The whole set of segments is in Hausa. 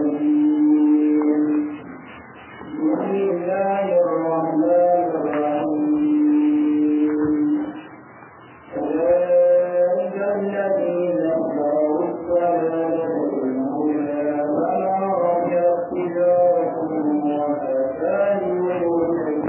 الرجيم بسم الله الرحمن الرحيم أولئك الذين اشتروا الضلالة بالهدى فما ربحت تجارتهم وما كانوا مهتدين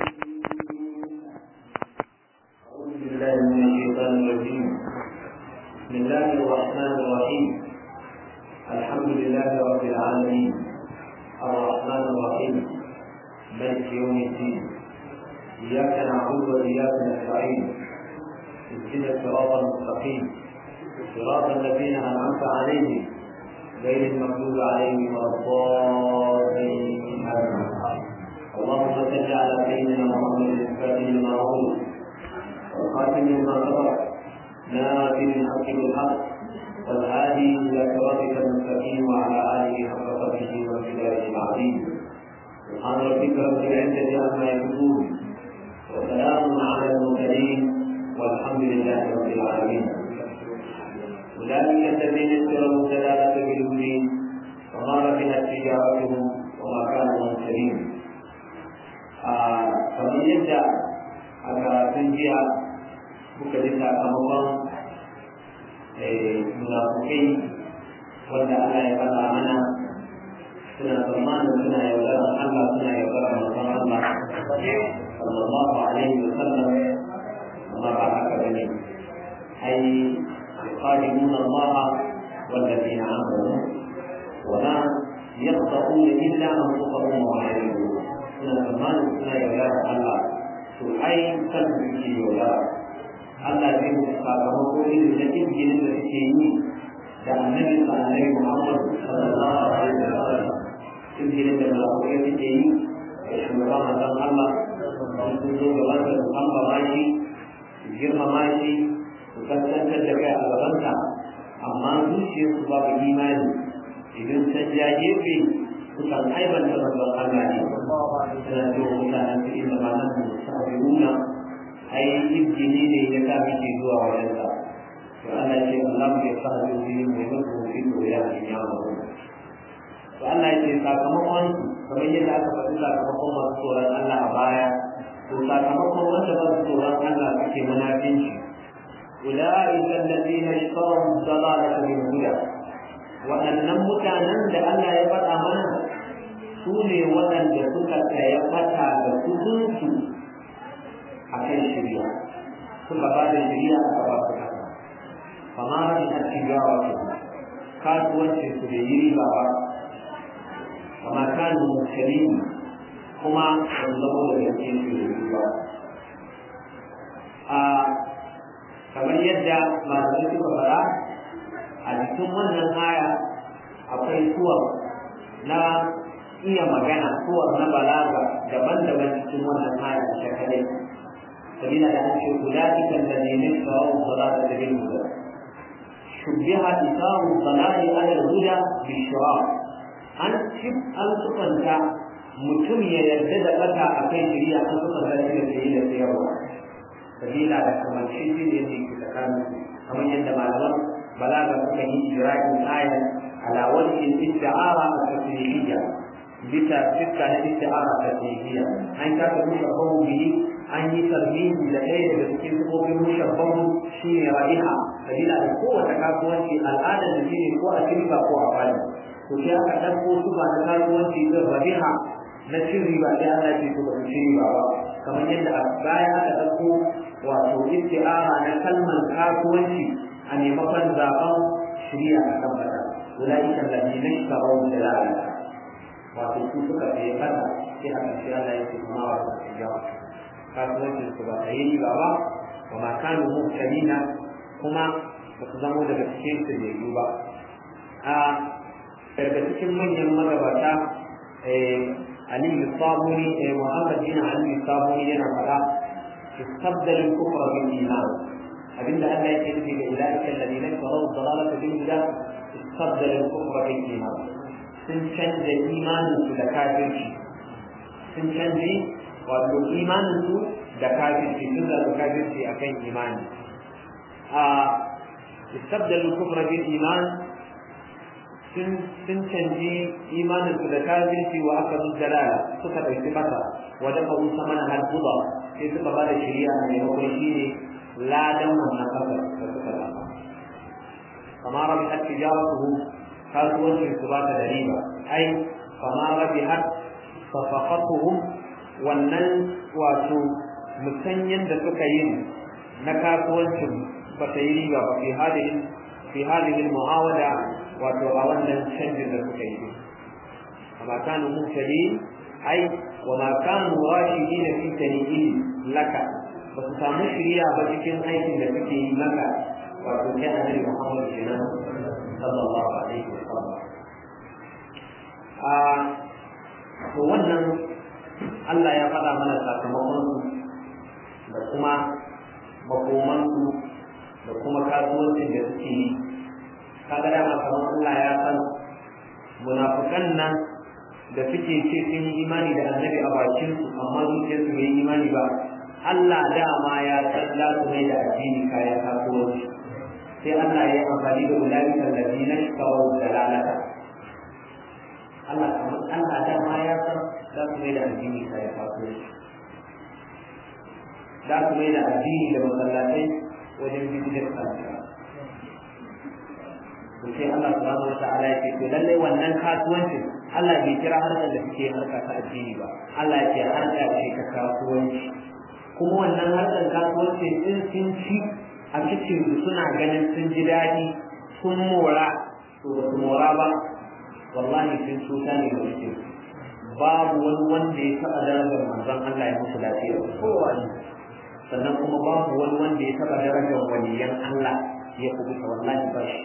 أعوذ بالله من الشيطان الرجيم بسم الله الرحمن الرحيم الحمد لله رب العالمين الرحمن الرحيم ملك يوم الدين إياك نعبد وإياك نستعين اهدنا الصراط المستقيم صراط الذين أنعمت عليهم غير المغضوب عليهم ولا الضالين آمين. اللهم صل على سيدنا محمد الفاتح لما أغلق والخاتم لما سبق ناصر الحق بالحق والهادي الى صراطك المستقيم وعلى اله حق قدره وامتداره العظيم سبحان ربك رب العزه عما يصفون وسلام على المرسلين والحمد لله رب العالمين اولئك الذين اشتروا الدلاله بالهدى وما ربحت تجارتهم وما كانوا مهتدين آه فمن يبدا a karatun jiya muka ji sakamakon munafukai wanda Allah ya faɗa mana suna tsammanin suna yaudarar Allah suna yaudarar manzon Allah sallallahu alaihi wa sallam amma ba haka bane ai yuqadimuna Allah والذين آمنوا ولا يخطئون إلا أنفسهم وما يعلمون suna tsammanin suna yaudarar Allah to ai kan suke yaudara Allah zai musu sakamako irin na izginin da suke yi da annabi sa annabi Muhammad sallallahu alaihi wa sallam izginin da malakai suke yi da shugaban manzon Allah sun zo gaban da su ambama shi su girmama shi su kaskantar da kai a gabanta amma zuciyarsu babu imani idan sun ja gefe sukan aibanta manzon Allah ne suna cewa mutanen su inda ma nan musabiruna ai izgini ne ya sa muke zuwa wajen sa to Allah ce Allah ya sa su yi mai mutu fi to ya yi ya mu to Allah ya ce sakamakon kamar yadda aka faɗi sakamakon masu tsoron Allah a baya to sakamakon wanda ba su tsoron Allah suke munafinci أولئك الذين اشتروا الضلالة بالهدى waɗannan mutanen da Allah ya faɗa mana su ne waɗanda suka saya fata da kudinsu a kan shirya suka ba da shirya a gaba su kasa fama da ta tijawa su kasuwancin su bai yi riba ba kama kanu musulmi kuma ban zama da gaske su da riba a kamar yadda malamai suka faɗa a cikin wannan aya akwai suwar na iya magana suwar na balaga daban-daban cikin wannan aya ta kadai sabila da ake ulaika alladhina ishtaraw salata bil huda shubbiha isaru salati ala al-huda bishra an cip an sukanta mutum ya yarda da kasa akai shari'a an sukanta shi da sayi da sayarwa sabila da kamar shi ne yake tsakanin kamar yadda malaman balaga suka yi ijra'in ayat ala wajhi isti'ara at-tasrihiyya bisa fiska na isti'ara at-tasrihiyya an ka ta mushabbahu bihi an yi tarbihi da ɗaya daga cikin sifofin mushabbahu shine ra'iha sabila da kowace kasuwanci al'adar da shine ko a shirka ko a fadi to sai aka ɗauko sufa na kasuwanci din rabiha na cin riba sai Allah ce to ba su ci riba ba kamar yadda a baya aka ɗauko wato isti'ara na kalmar kasuwanci a maimakon zaben shirya a kan fata ulaika alladhina ishtaraw dalala wato su suka sayi fata sai a ƙarshe Allah ya ce kuma wa su yawa kasuwancin su ba ta yi riba ba wa ma kanu muhtadina kuma ba su zamo daga cikin su da ba a daga cikin manyan magabata Ali Sabuni Muhammad bin Ali Sabuni yana faɗa استبدل الكفر بالايمان abinda Allah yake nufi da ulaika alladhina taraw dalalata bil huda istabdala al-kufra bil iman sun canza imanin su da kafirci sun canza wato imanin su da kafirci sun zaɓi kafirci akan imani a استبدل الكفر بالإيمان sun sun canji imanin su da kafirci wa aka bin dalala suka dauki masa wa da kawo sama na halbuba sai suka bada shari'a a maimakon shi ne ladan wannan kasar da suka zama kama rabi har tijaratuhu kasuwancin su ba ta da riba ai kama rabi har safaqatuhum wannan wato musanyen da suka yi na kasuwancin ba ta yi riba ba fi hadihin fi hadihin mu'awada wato a wannan canjin da suka yi amma kanu mutali ai wa ma kanu rashidin fi tanihi laka ba su samu shiriya ba cikin aikin da suke yi maka wato kai annabi Muhammad kenan sallallahu alaihi wa sallam a to wannan Allah ya faɗa mana sakamakon su da kuma makoman su da kuma kasuwancin da suke yi kaga dama kamar Allah ya san munafukan nan da suke ce sun yi imani da annabi a bakin su amma zuciyar su bai yi imani ba Allah dama ya san za su mai da addini kayan kasuwanci sai Allah ya yi amfani da ulaiika alladhina ishtaraw dalalata Allah kamar Allah dama ya san za su mai da addini kayan kasuwanci za su mai da addini da masallatai wajen bidiyar kasuwa to sai Allah subhanahu wataala ya ce to lalle wannan kasuwancin Allah bai kira harkar da suke harka ta addini ba Allah ya ce harka ce ta kasuwanci kuma wannan harkar kasuwanci din sun ci a cikin su suna ganin sun ji daɗi sun mora to ba su mora ba wallahi sun cuta ne ga cikin babu wani wanda ya taɓa darajar manzon Allah ya musu lafiya kowa sannan kuma babu wani wanda ya taɓa darajar waliyan Allah ya kubuta wallahi ba shi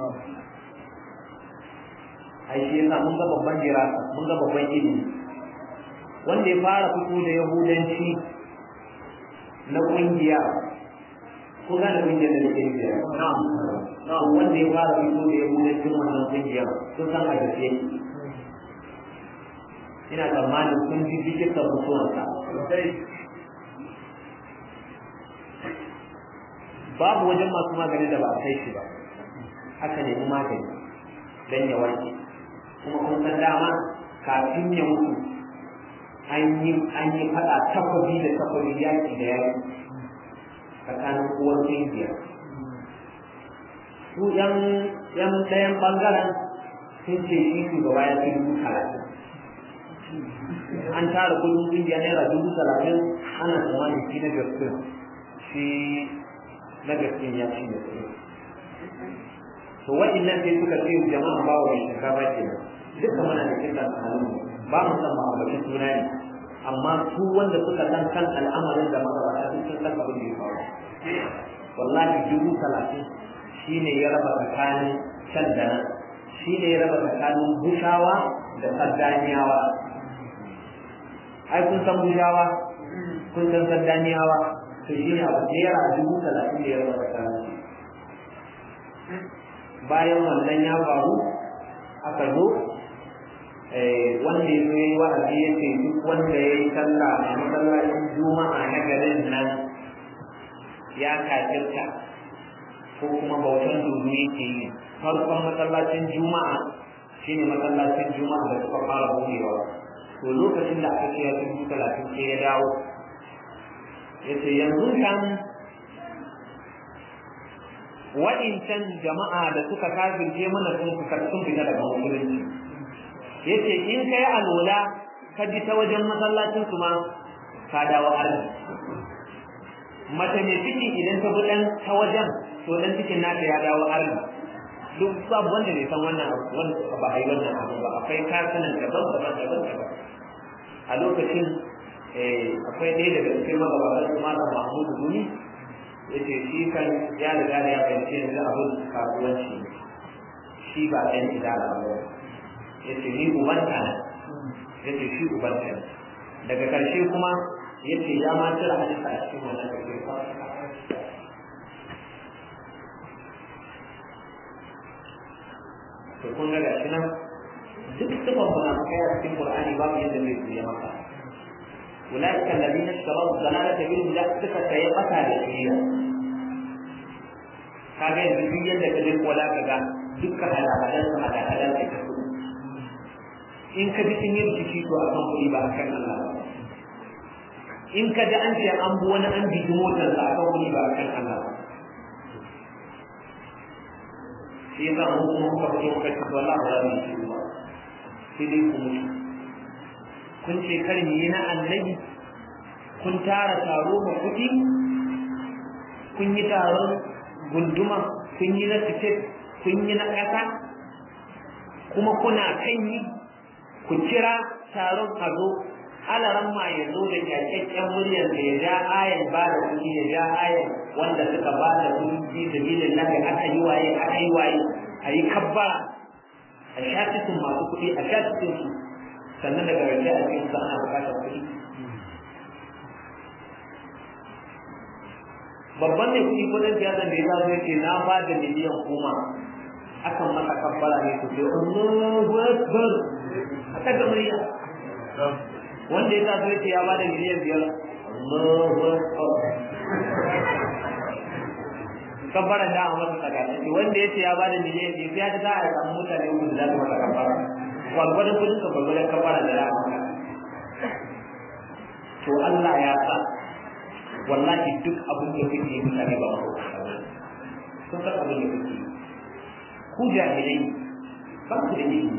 ai shi yasa mun ga babban jirasa mun ga babban ilimi wanda ya fara fito da yahudanci na kungiya ko ga da kungiyar da nake nufi na'am wanda ya fara fito da yahudancin wannan kungiya sun san a gaske ina tsammanin kun ji bikin da mutuwarsa babu wajen masu magani da ba a kai shi ba aka nemi magani don ya warke kuma kun san dama kafin ya mutu an yi an yi fada takwabi da takwabi yaki da yaki tsakanin uwar kungiya su yan yan ɗayan bangaren sun ce shi shugaba ya fi dubu talatin an tara kudin kungiya naira dubu talatin ana tsammanin shi na gaske shi na gaske ya ci da kuɗi to wa'annan sai suka ce jama'a ba wa shinkafa ke nan duka muna da kin dan halin ba mu san ma'aikacin suna ne amma su wanda suka san kan al'amarin da magabata sun san kan abin da ya faru wallahi dubu talatin shine ya raba tsakanin can da nan shine ya raba tsakanin bushawa da saddaniyawa ai kun san bushawa kun san saddaniyawa to shine abu naira dubu talatin da ya raba tsakanin bayan wannan ya faru aka zo wanda ya zo ya yi wa'azi ya ce duk wanda ya yi sallah a masallacin juma'a na garin nan ya kafirta ko kuma bautan dubu yake yi farkon masallacin juma'a shine masallacin juma'a da suka fara buɗewa to lokacin da aka ce ya dubu talatin sai ya dawo ya ce yanzu kan wa'incan jama'a da suka kafirce mana sun sun fita daga musulunci yace in kai alola ka ji ta wajen masallacin su ma ka dawo arzi mace mai ciki idan ta buɗan ta wajen to dan cikin nata ya dawo arzi duk babu wanda bai san wannan abu wanda ba a yi wannan abu ba akwai kasunan daban daban daban daban a lokacin akwai ɗaya daga cikin magabatan su malam mahmudu gumi yace shi kan ya riga da ya fahimci yanzu abin kasuwanci shi ba ɗan idara ba yace ni ubanta ne yace shi ubanta ne daga ƙarshe kuma yace ya ma cire hadisa a cikin wannan kake to kun ga gashi nan duk sifan munafikai a cikin Qur'ani babu yadda zai tsaye maka أولئك الذين اشتروا الضلالة بالهدى suka sayi bata da shiriya kaga yanzu duk yadda ka je kola ka ga dukkan hada-hadar su hada-hadar da ta kuɗi in ka ji sun yi rikici to akan kuɗi ba akan Allah ba in ka ji an ce an bi wani an bigi motar sa akan kuɗi ba akan Allah ba shi yasa mu kuma muka fito muka ce wallahi ba za mu yi shi ba sai dai ku mutu kun ce kar mu yi na annabi kun tara taro ma kuɗi kun yi taron gunduma kun yi na tiket kun yi na ƙasa kuma kuna kan yi ku kira taron a zo alaran ma ya zo da kyakkyakken muryar da ya ja ayan ba da kuɗi ya ja ayan wanda suka ba da kuɗi da bilin lafi aka yi waye aka yi waye a yi kabbara a sha cikin masu kuɗi a sha cikin su sannan daga rage a cikin su ana buƙatar kuɗi babban ne kuɗi kudin siyasa da ya zazo yake na ba da miliyan goma akan masa kabbara ne su ce Allahu Akbar aka ga murya wanda ya zazo yake ya ba da miliyan biyar Allahu Akbar kabbara da amma masa daga shi wanda yace ya ba da miliyan biyar ya ta za a samu mutane uku da za su masa kabbara gwargwadon kudin ka gwargwadon kabbara da za a to Allah ya sa wallahi duk abin da kuke yi mutane ba ma sun san abin da kuke ku jahilai ba ku da ilimi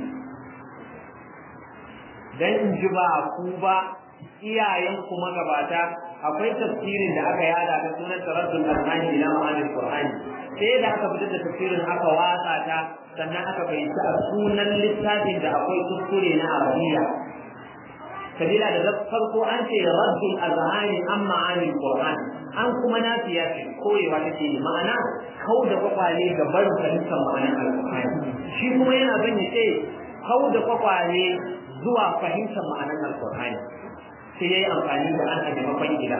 dan in ji ba ku ba iyayen ku magabata akwai tafsirin da aka yada ta sunan taraddul almani ila ma'anil qur'ani sai da aka fitar da tafsirin aka watsa ta sannan aka fahimci a sunan littafin da akwai kuskure na arabiya sabila da farko an ce raddul azhani an ma'anil qur'an an kuma nafiya ce koyewa take yi ma'ana kau da kwakwale ga barin fahimtar ma'anar alqur'ani shi kuma yana bin ya ce kau da kwakwale zuwa fahimtar ma'anar alqur'ani sai yayi amfani da an a maimakon gida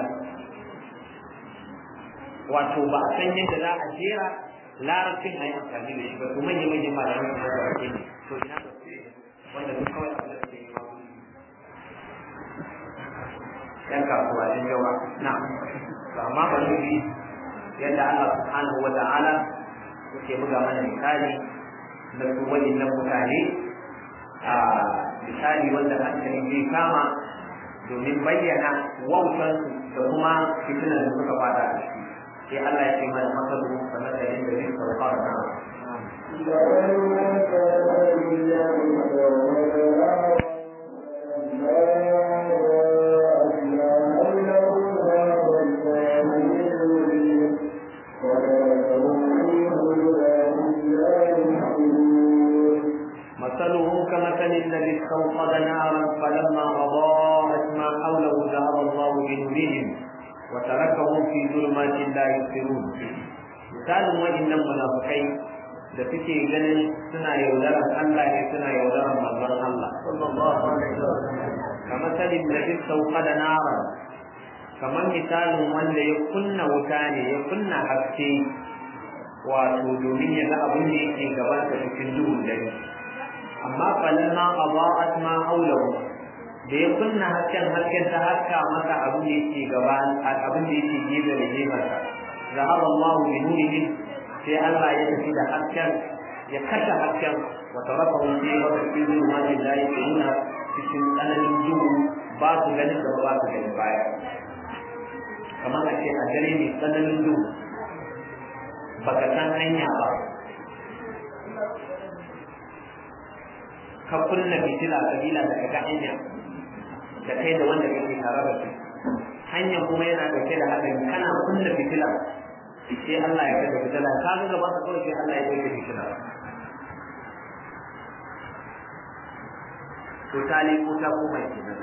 wato ba a san yadda za a jera larabcin a yi amfani da shi ba to manya manyan malamai kuma da ake ne to ina da wanda duk kawai abin da suke yi ma yan kasuwa yan yawa na to amma ba su bi yadda Allah subhanahu wa ta'ala yake buga mana misali na su waɗannan mutane a misali wanda hankali zai kama domin bayyana wautansu da kuma fitinar da suka fada a ciki sai Allah ya ce mana masalu kamar da yadda zai sauka da مثلهم كمثل الذي استوقد نارا فلما أضاءت ما حوله ذهب الله بنورهم وتركهم في ظلمات لا يبصرون misalin waɗannan munafukai da suke ganin suna yaudarar Allah ne suna yaudarar manzon Allah kamar salin da duk sauka da nara kamar misalin wanda ya kunna wuta ne ya kunna haske wato domin ya ga abin da yake gabansa cikin duhun dare amma falamma adaa'at ma hawlahu da ya kunna hasken hasken ta haska masa abin da yake gaba abin da yake gefe da gefensa zahaba Allah bi nurihim sai Allah ya tafi da hasken ya kashe hasken wa tarakahu fi waqti zulmati la yaquluna cikin tsananin duhu ba su ganin gaba ba su ganin baya kamar a ce a dare mai tsananin duhu baka san hanya ba ka kunna fitila kabila da kaga hanya da kai da wanda kake tare da shi hanyar kuma yana dauke da hadari kana kunna fitila sai Allah ya kada fitila ka ga gaba ka kawai sai Allah ya dauke fitila to tali ko ta koma kenan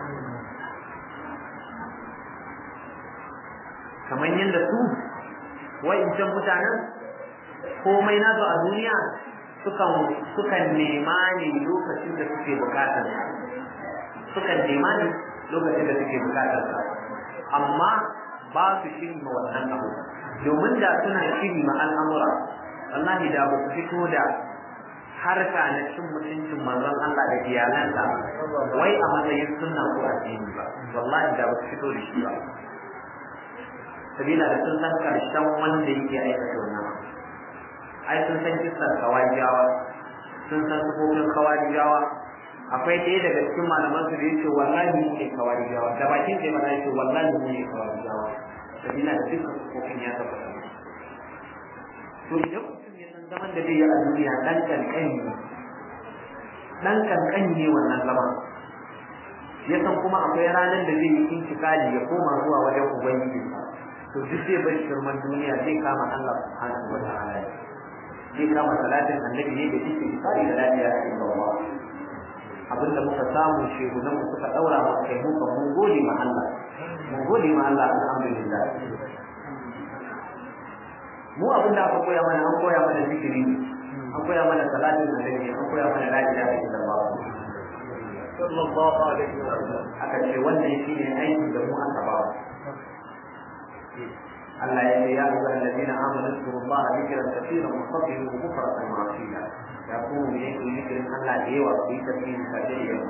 kamar yadda su wa'incan mutanen komai nasu a duniya sukan sukan nema ne lokacin da suke bukatar sukan nema ne lokacin da suke bukatar amma ba su shiri ma wannan abu domin da suna shiri ma al'amura wallahi da ba su fito da harka na cin mutuncin manzon Allah da iyalansa wai a matsayin sunna ko addini ba wallahi da ba su fito da shi ba sabila da sun san karshen wanda yake aikata wannan ai sun san kisar kawarijawa sun san sufofin kawarijawa akwai ɗaya daga cikin malaman su da yace wallahi mu ne kawarijawa da bakin sai mana yace wallahi mu ne kawarijawa sabila da dukkan sufofin ya tabbata to idan mutum ya san zaman da zai yi a duniya dan kankani dan kankani ne wannan zaman ya san kuma akwai ranar da zai yi intikali ya koma zuwa wajen ubangiji to duk zai bar shirman duniya zai kama Allah subhanahu wa ta'ala zai kama salatin annabi ne da yake tsari da lafiya a cikin Allah abinda muka samu shehunan mu suka daura mu kai mu ka mun gode ma Allah mun gode ma Allah alhamdulillah mu abinda aka koya mana an koya mana zikiri an koya mana salatin annabi an koya mana la ilaha illallah sallallahu alaihi wa sallam aka ce wannan shine aikin da mu aka ba Allah ya ce ya ayyuhal ladina amanu zkurullaha dhikran kathiran wa sabbihuhu bukratan wa asila ya ku ne ku zikirin Allah da yawa ku yi tasbihin sa da yawa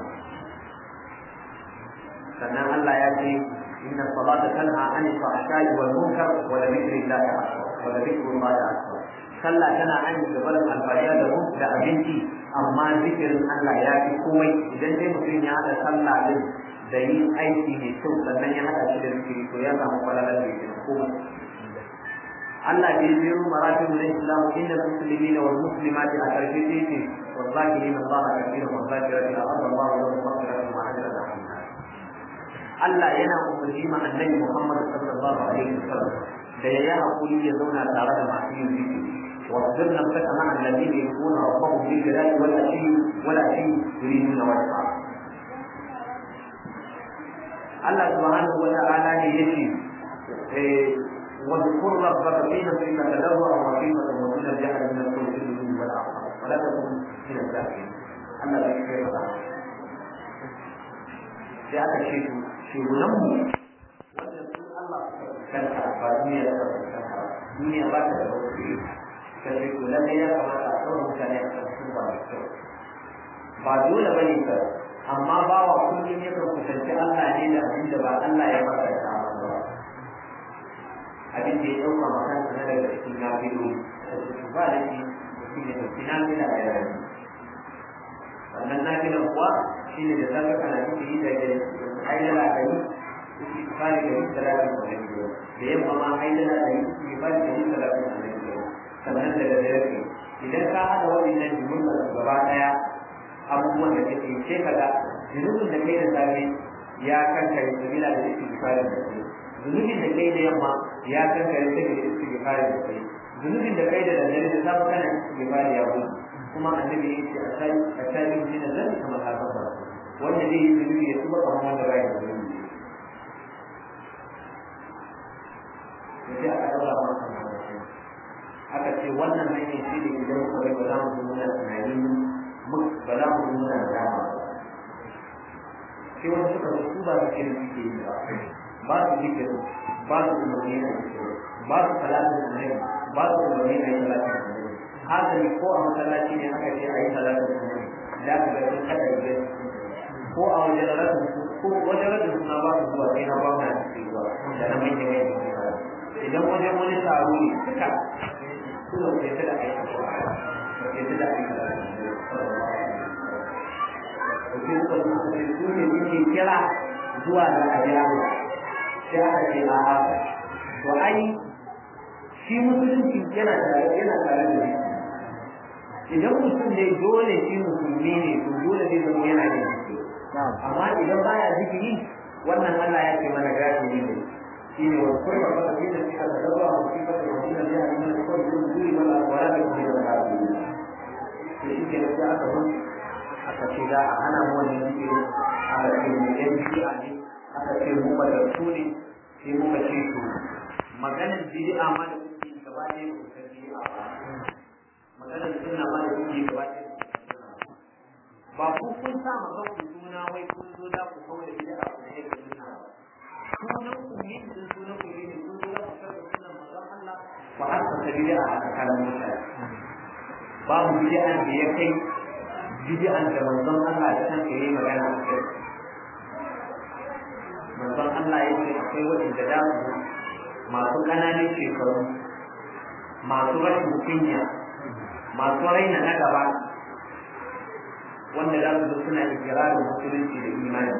sannan Allah ya ce inna salata tanha anil fahsha'i wal munkar wa la dhikrillahi akbar wa la dhikrullahi akbar sallah tana an da barin alfariya da mu da abinci amma zikirin Allah ya fi komai idan dai mutum ya haɗa sallah din da yin aiki mai kyau sannan ya haɗa shi da zikiri to ya samu kwalalar da yake komai Allah bai biyo maratib na Islam inda muslimina wal muslimati a karshe sai ce wallahi Allah kafiran wa zakirati Allah Allah wa maghfiratan wa ajran azima Allah yana umarni ma annabi Muhammad sallallahu alaihi wasallam da ya yi hakuri ya zauna tare da masu yin zikiri واصبر نفسك مع الذين يدعون ربهم بالجلال والعشي والعشي يريدون وجهه الله سبحانه وتعالى يجي واذكر ربك في نفسك تضرعا وخيفة ودون الجهل من القول بالغدو والآخر ولا تكن من الجاهلين الله لا يكفي sai aka ce su shugunanmu wanda su Allah kanta ba duniya da kanta duniya ba ta da wasu sai to lalle ya kamata a tsawon mutane a cikin ba da kyau ba dole ba ne ka amma ba wa kullum ya kan kusanci Allah ne da abin da ba Allah ya masa da ba abin da ya ɗauka ma kansa na daga cikin nafilu da su ba da shi mutum ya ɗauki nafila da yaran wannan nafilan kuwa shi ne da zaka kana cikin yi da ke aidala da yi suke fari da yi talatin da na biyu da yamma ma aidala da yi suke fari da yi talatin da na biyu sannan daga dare idan ka haɗa waɗannan jumlar gaba ɗaya abubuwan da kake sai ka ga zunubin da kai da safe ya kankare sabila da istighfarin da kai zunubin da kai da yamma ya kankare sabila da istighfarin da kai zunubin da kai da daddare da safe kana istighfari ya gudu kuma annabi ya ce a tabi min zalika kamar haka ba wanda zai yi zunubi ya tuba kamar wanda bai da zunubi sai aka daura masa mawacin aka ce wannan hanyar shi da idan kawai ba za mu nuna tunani ba za mu nuna da dama sai wani suka su ba su kirin suke yi ba ba su zikirin ba su umarni a zikirin ba su talatin annabi ba su umarni a yi talatin annabi hasali ko a masallaci ne aka ce a yi talatin annabi da aka ga sun kada yi ko a wajen rasu ko wajen rasu suna ba su zuwa sai na ba na cikin zuwa da na manyan manyan idan wajen wani taro ne duka suna ke ta da aiki ba ke ta da aiki da ke suka zo su ce su ne muke kira zuwa ga ajabu sai aka ce a haka to ai shi musulunci yana tare yana tare da shi idan mutum ne dole shi musulmi ne to dole zai zama yana da zikiri amma idan baya zikiri wannan Allah ya ce mana gashi ne shine wa kullu ma fi da shi da dawa wa fi da shi da ya yi mana kullu duri wala wala da shi da rabu to shi ke da aka mun aka ce da ana mu wannan zikiri aka ce mu yan bid'a ne aka ce mu ba da su ne sai muka ce to maganar bid'a ma da kuke gaba ɗaya ba ku san bid'a ba maganar sunna ma da kuke gaba ɗaya ba ku kun sa ma kanku suna wai kun zo da ku kawai da bid'a ku ne da sunna ba sunan ku ne sun sunan ku ne sun zo da ku karɓa sunan manzon Allah ba har ka bid'a a tsakanin mutane babu bid'an da ya kai bid'an da manzon Allah da kansa yayi magana a kai manzon Allah ya ce akwai waɗanda da su masu ƙananan shekaru masu rashin kunya masu raina na gaba wanda za su zo suna ikirarin musulunci da imani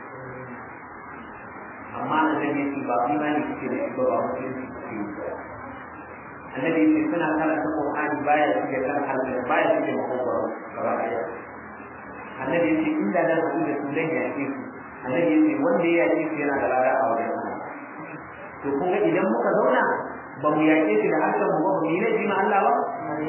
amma annabi yake ba imani suke da shi ba ba musulunci suke yi annabi yake suna karanta qur'ani baya suke kan halin baya suke makogwaro gaba ɗaya annabi yake inda da su da su zan yaƙe su annabi yake wanda ya yaƙe su yana da lada a wajen Allah to kun ga idan muka zauna ba mu yaƙe shi da harshen mu ba mu yi laifi ma Allah ba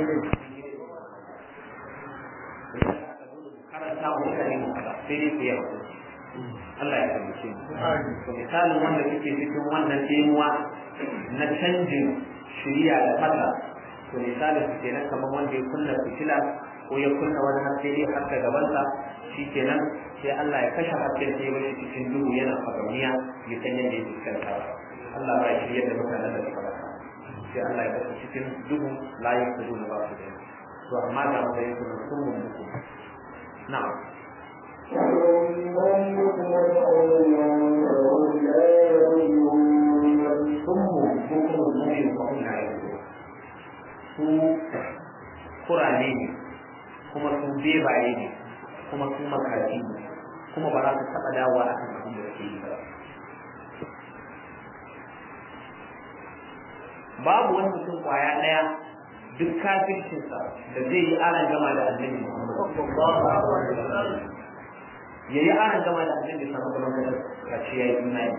karanta mu mutane mu kaza sai dai ku yi Allah ya taimake mu to misalin wanda suke cikin wannan demuwa na canjin shiriya da fata to misalin su kenan kamar wanda ya kunna fitila ko ya kunna wani haske dai haska gabansa shi kenan sai Allah ya kashe hasken sai ya cikin duhu yana fagamiya ya san yadda ya fuskanta Allah ba ya shirya da mutanen da suka rasa sai Allah ya kashe cikin duhu layin kudu na ba su da to amma ga matsayin su na sun mutu na'am sunmu bukumu mumin fahim na yanzu su kurane ne kuma su bebaye ne kuma su makaji ne kuma ba za su taɓa dawowa a kan abin da suke yi ba babu wani mutum kwaya ɗaya duk kafircinsa da zai yi aran gama da annabi Muhammad ya yi aran gama da annabi samu kuma ka ce ya yi imani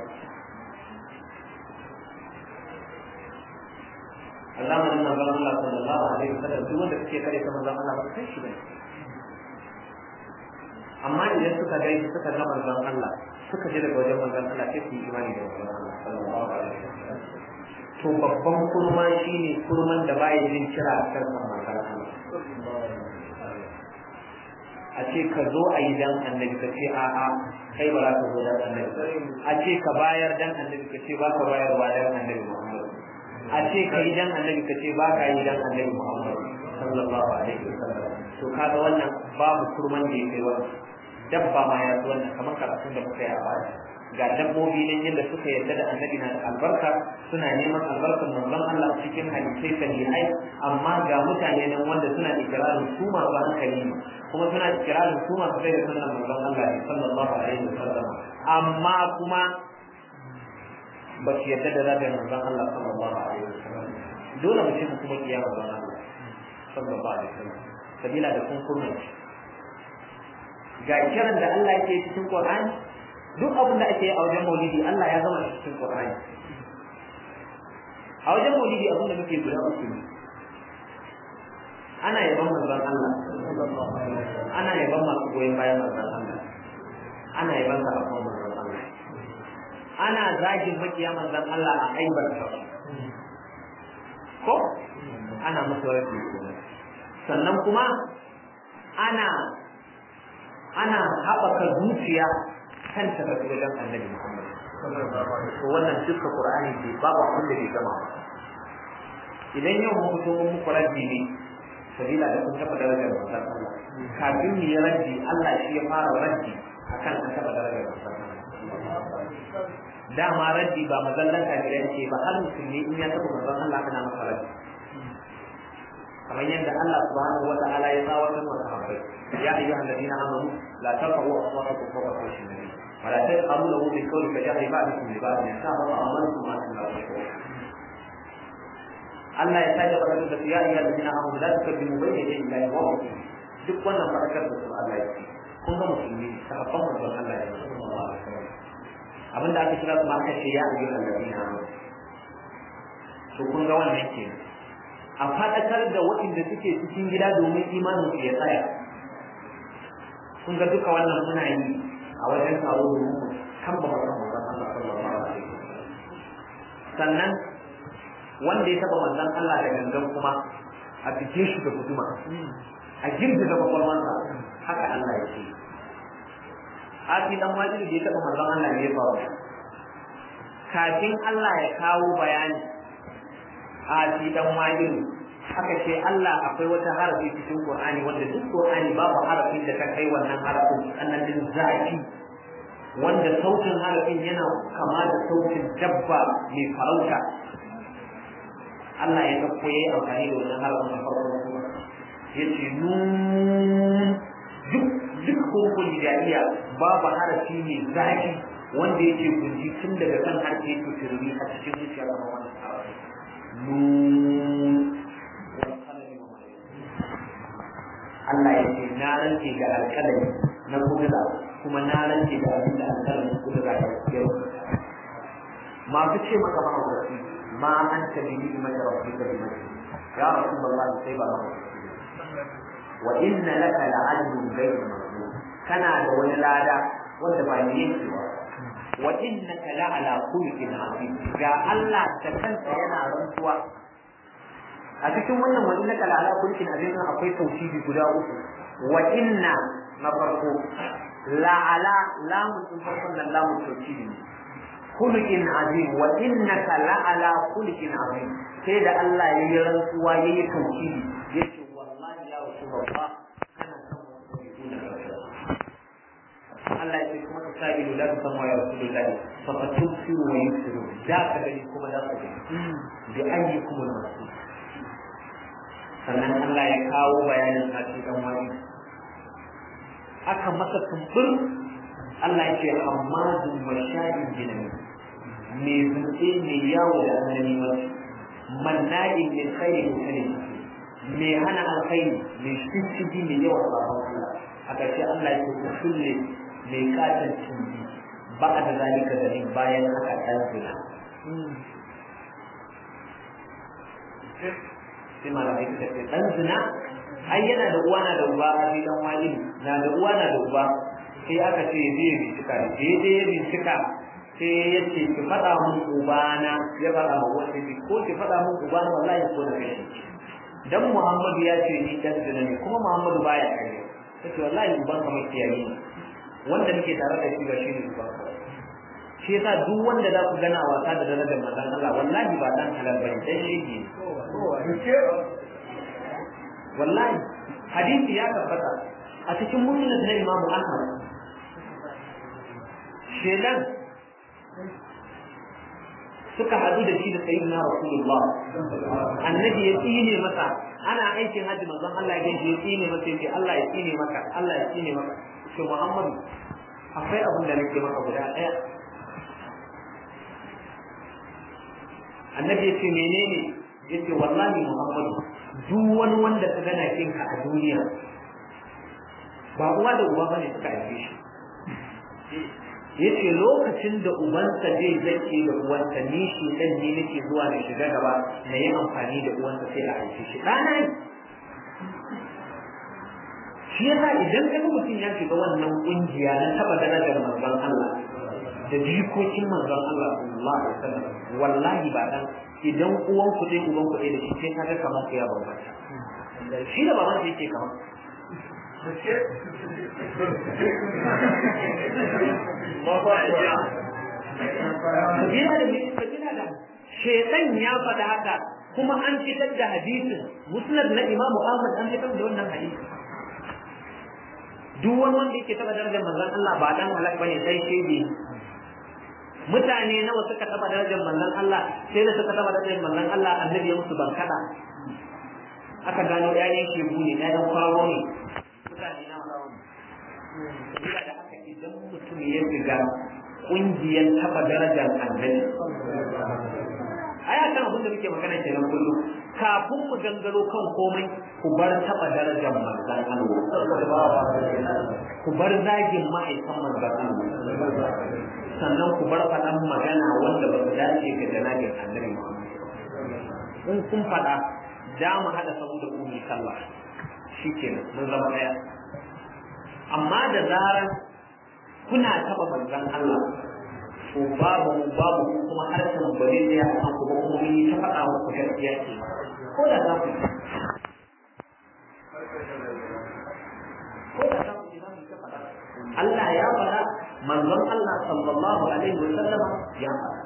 Allah man manzon Allah sallallahu alaihi wasallam duk wanda suke kare ta manzon Allah ba sai shi bane amma idan suka ga suka ga manzon Allah suka je daga wajen manzon Allah sai su yi imani da manzon Allah sallallahu alaihi wasallam to babban kurma shine kurman da baya jin kira a kan manzon Allah a ce ka zo a yi dan annabi ka ce a'a kai ba za ka zo dan annabi a ce ka bayar dan annabi ka ce ba ka bayarwa dan annabi Muhammad a ce ka yi dan annabi ka ce ba ka yi dan annabi Muhammad sallallahu alaihi wasallam to kaga wannan babu kurman da yake wannan dabba ma ya zo wannan kamar karatun da muka yi a baya ga dabbobi nan yadda suka yarda da annabi na da albarka suna neman albarkar manzon Allah cikin hadisai sahihai amma ga mutane nan wanda suna ikirarin su masu hankali ne kuma suna ikirarin su masu sai da sunan manzon Allah ne sallallahu alaihi wasallam amma kuma ba su yarda da zaɓin manzon Allah sallallahu alaihi wasallam dole mu ce mu kuma kiyama manzon Allah sallallahu alaihi wasallam sabila da kun kurna ga kiran da Allah yake cikin Qur'ani duk abin da ake a wajen maulidi Allah ya zama cikin Qur'ani a wajen maulidi abin da muke guda uku ne ana yaban manzon Allah ana yaban masu goyon bayan manzon Allah ana yaban sahabban manzon Allah ana zagin makiya manzon Allah a aibar ko ana masa rafi sannan kuma ana ana haɓaka zuciya kan ta tafi wajen annabi Muhammad to wannan duka Qur'ani bai babu abin da bai gama ba idan yau mun fito mun muku raddi ne sabila da kun taɓa darajar manzon Allah kafin mu yi raddi Allah shi ya fara raddi akan an taɓa darajar manzon Allah dama raddi ba mazallan kafirai ce ba har musulmi in ya taɓa manzon Allah ana masa raddi kamar yadda Allah subhanahu wata'ala ya tsawatar wa sahabbai ya ayyuha alladhina amanu la tarfa'u aswatakum fawqa sawti an-nabi wa la tajharu lahu bil qawli ka jahri ba'dikum li ba'din yasaba amalukum ma la tashkurun Allah ya sake faɗa da ya ayyuha alladhina amanu la tukadimu bayna yaday Allahi wa rasulihi duk wannan faɗakar da su Allah ya ce kun ga musulmi sahabban manzon Allah ya sallallahu alaihi wasallam abinda aka kira su ma aka ce ya ayyuha alladhina amanu to kun ga wannan kenan a faɗakar da waɗanda suke cikin gida domin imanin su ya tsaya kun ga duka wannan muna yi a wajen taro domin mu kan ba manzon Allah sallallahu alaihi wasallam sannan wanda ya taba manzon Allah da gangan kuma a fice shi da guduma a girgiza kwakwalwansa haka Allah ya ce Aki dan wajiri da ya taba manzon Allah ne ya faru kafin Allah ya kawo bayani a fi dan wajiri haka ce Allah akwai wata harafi cikin Qur'ani wanda duk Qur'ani babu harafin da ta kai wannan harafin annanin zaki wanda sautin harafin yana kama da sautin dabba mai farauta Allah ya dauko yayi amfani da wannan harafin a farkon sura yace nun duk duk hurufin hijaiya babu harafi mai zaki wanda yake gunji tun daga kan harshe yake tururi a cikin zuciya kamar wannan harafi nun Allah ya ce na rance ga alƙalami na kudura kuma na rance ga abin da alƙalamin kudura ya yau masu ce maka mahaukaci ma an ta bi ni mata rabbi ka bi mata ya rasulullah sai ba mahaukaci wa inna laka la'ajrun ghayr mamnun kana da wani lada wanda ba ni yake ba wa innaka la'ala khuluqin azim ga Allah ta kanta yana rantsuwa a cikin wannan wa innaka la'ala khuluqin azim akwai tauhidi guda uku wa inna na farko la'ala lamun din farkon nan lamun tauhidi ne khuluqin azim wa innaka la'ala khuluqin azim sai da Allah ya yi rantsuwa ya yi tauhidi yace wallahi ya rasulullah kana san Allah ya ce kuma ta sabilu la ta samu ya rasulullahi fa fatusiru wa yusiru da ka gani kuma da ka gani bi ayyikum al-masih sannan Allah ya kawo bayanin sati dan wani aka masa tumbur Allah ya ce amma dun masha'in jinami me zuke me yawo da annabi masu manna'in min khairin kare me hana alkhairi me shishigi me yawa sabon Allah a ƙarshe Allah ya ce ku kulle mai katon tumbi ba da zalika da bayan haka ɗan zina sai malamai suka ce dan zina ai yana da uwa na da uba a fi dan wani na da uwa na da uba sai aka ce zai bincika da sai dai ya bincika sai ya ce ki faɗa mun ubana ya faɗa ma wanda bi ko ki faɗa mun ubana wallahi ko da kai dan Muhammadu ya ce ni dan zina ne kuma Muhammadu baya kai sai wallahi uban ka mai kiyaye wanda muke tare da shi ba shi ne uban shi yasa duk wanda za ku gana wasa da darajar manzon Allah wallahi ba dan halal bane dan shege wallahi hadisi ya tabbata a cikin musnad na Imam Ahmad shedan suka hadu da shi da sayyidina Rasulullah annabi ya tsine masa ana aikin haji manzon Allah ya ya tsine masa yace Allah ya tsine maka Allah ya tsine maka to Muhammad akwai abin da nake maka guda daya annabi ya ce menene yace wallahi Muhammadu duk wani wanda ka gana kinka a duniya ba uwa da uba bane suka haife shi yace lokacin da ubansa zai zake da uwansa ni shi dan ne nake zuwa da shiga gaba na yi amfani da uwansa sai a haife shi ɗana ne shi yasa idan ka ga mutum ya shiga wannan kungiya na taba darajar manzon Allah da jikokin manzon Allah sallallahu alaihi wasallam wallahi ba dan idan uwan ku dai uban ku dai da shi sai kaga kamar ku ya bambanta shi da baban shi yake kamar kabila da kabila da shedan ya faɗa haka kuma an fitar da hadisin musnad na Imam Ahmad an fitar da wannan hadisi duk wani wanda yake taba darajar manzon Allah ba dan halak bane sai shege mutane nawa suka taba darajar manzon Allah sai da suka taba darajar manzon Allah annabi ya musu bankada aka gano ƴaƴan shebu ne ƴaƴan kwaro ne mutane nawa Sabila da haka idan mutum ya shiga ƙungiyar taba darajar annabi ai akan abin da muke magana kenan kullum kafin mu gangaro kan komai ku bar taba darajar manzon Allah ku bar zagin ma'aikan manzon Allah sannan ku bar faɗan magana wanda ba su dace ga janabin annabi in kun faɗa da mu haɗa sabu da umi sallah shi ke mun zama ɗaya amma da zarar kuna taɓa manzon Allah to babu babu kuma harshen ba zai tsaya a kanku ba kuma mun yi ta faɗa muku gaskiya ce ko da za ku ko da za ku ji za mu ta faɗa Allah ya faɗa manzon Allah sallallahu alaihi wa sallam ya faɗa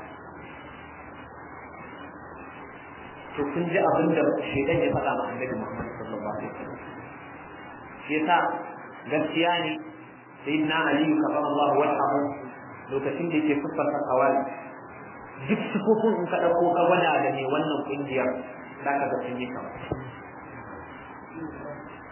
to kun ji abin da shaitan ya faɗa ma annabi Muhammad sallallahu alaihi wa sallam shi yasa gaskiya ne sayyidina Ali karramallahu wajhahu lokacin da yake siffar kawali duk sifofin in ka ɗauko ka gwada da ne wannan ƙungiyar za ka ga sun yi kama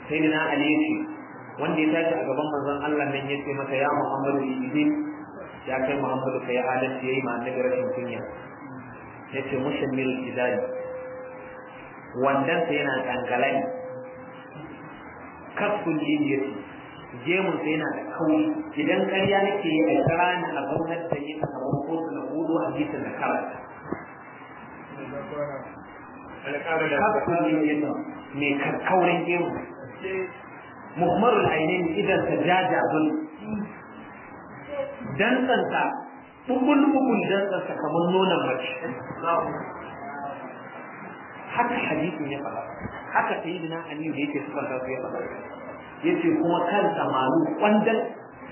sai na ali yace wanda ya tashi a gaban manzon Allah nan yace masa ya Muhammadu idin ya kai Muhammadu kai adalci yayi ma annabi rashin kunya yace mushammil idali wannan sai yana kankalani kafin liliyati gemun sai yana da kauri idan ƙarya nake yi a kira ni a zaunar da yi a gaban kotu na hudu hadisin da karanta kafin liliyati mai karkaurin gemu muhmarul ainihin idan ta jajazun dantsansa bubul bubul dantsansa kamar nonon mace haka hadisin ya faɗa haka sayyidina aliyu da yake suka su ya faɗa yace kuma kansa malu kwandan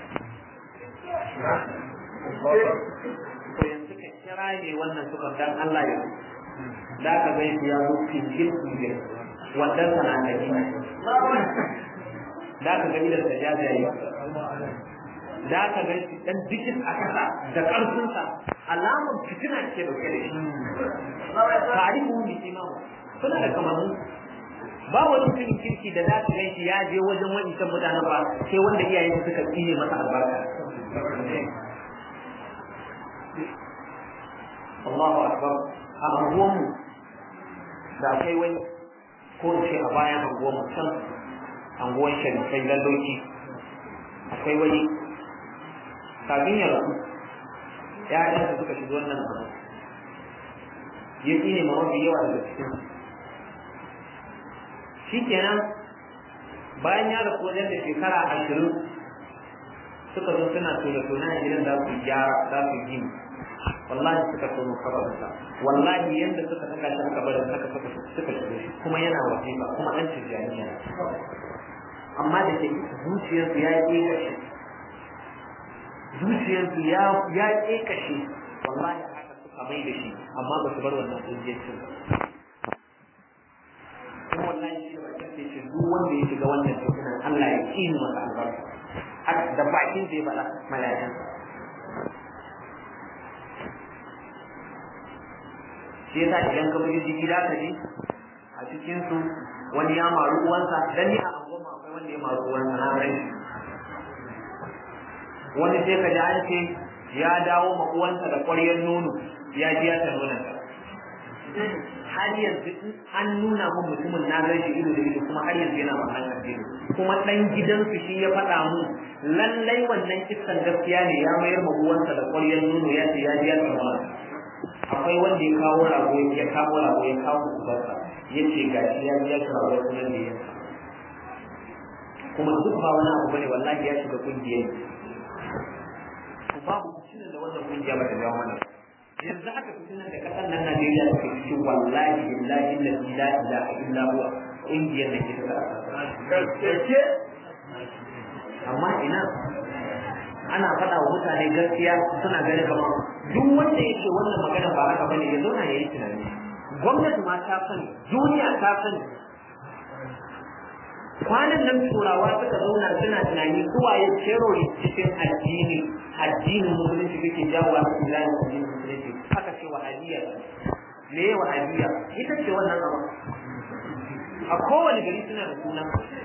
to yanzu ka kira ne wannan suka dan Allah ya da ka ga ya zo fingil fingil wannan sana da gina da ka ga idan sajaja yi da ka ga shi dan dikin a kasa da karfinsa alamun fitina ce dauke da shi tarihu bi imamu suna da kamanni ba wani mutumin kirki da za ka gan shi ya je wajen wancan mutanen ba sai wanda iyayen suka tsine masa albarka Allahu akbar a anguwanmu da akwai wani ko in ce a bayan anguwanmu can anguwan sharifai lalloki akwai wani kafin ya rasu ya'yansa suka shiga wannan abu ya tsine ma mafi yawa daga cikin shi kenan bayan ya rasu wajen da shekara ashirin suka zo suna tona tona a gidan za su gyara za su gini wallahi suka tono kabarinsa wallahi yanda suka saka shi aka barin haka suka suka shigo shi kuma yana wasifa kuma an tijjaniya amma da ke zuciyarsu ya yi kashe zuciyarsu ya ya kashe wallahi haka suka mai da shi amma ba su bar wannan ƙungiyar kuma wallahi shi ba kace shi duk wanda ya shiga wannan fitinan Allah ya kini masa albarka haka da bakin zai bada mala'ikan shi yasa idan ka bugi jiki da ka ji a cikin su wani ya maru uwansa dan ni a goma akwai wanda ya maru uwansa na rai wani sai ka ji an ce ya dawo ma uwansa da ƙwaryar nono ya ji ya ta nuna har yanzu an nuna mun mutumin na gan shi ido da ido kuma har yanzu yana wannan addini kuma dan gidansu shi ya faɗa mu lallai wannan kissan gaskiya ne ya mayar ma uwansa da ƙwaryar nono ya ce ya ji ya tsama akwai wanda ya kawo rago ya kawo rago ya kawo ubansa ya ce ga shi ya ji ya ci rago kuma ne ya kuma duk ba wani abu bane wallahi ya shiga kungiyar babu kucinin da wannan kungiya ba ta jawo mana yanzu haka fitinan da kasar nan Najeriya take cikin wallahi billahi la ilaha illa huwa kungiyar da ke da amma ina ana faɗa wa mutane gaskiya suna ganin kamar duk wanda ya ce wannan magana ba haka bane ya zauna ya yi tunani gwamnati ma ta sani duniya ta sani kwanan nan turawa suka zauna suna tunani kowa ya cero cikin addini addinin musulunci kake jawo a cikin layin addinin musulunci haka ce wahabiyya me ya wahabiyya ita ce wannan abu a kowane gari suna da suna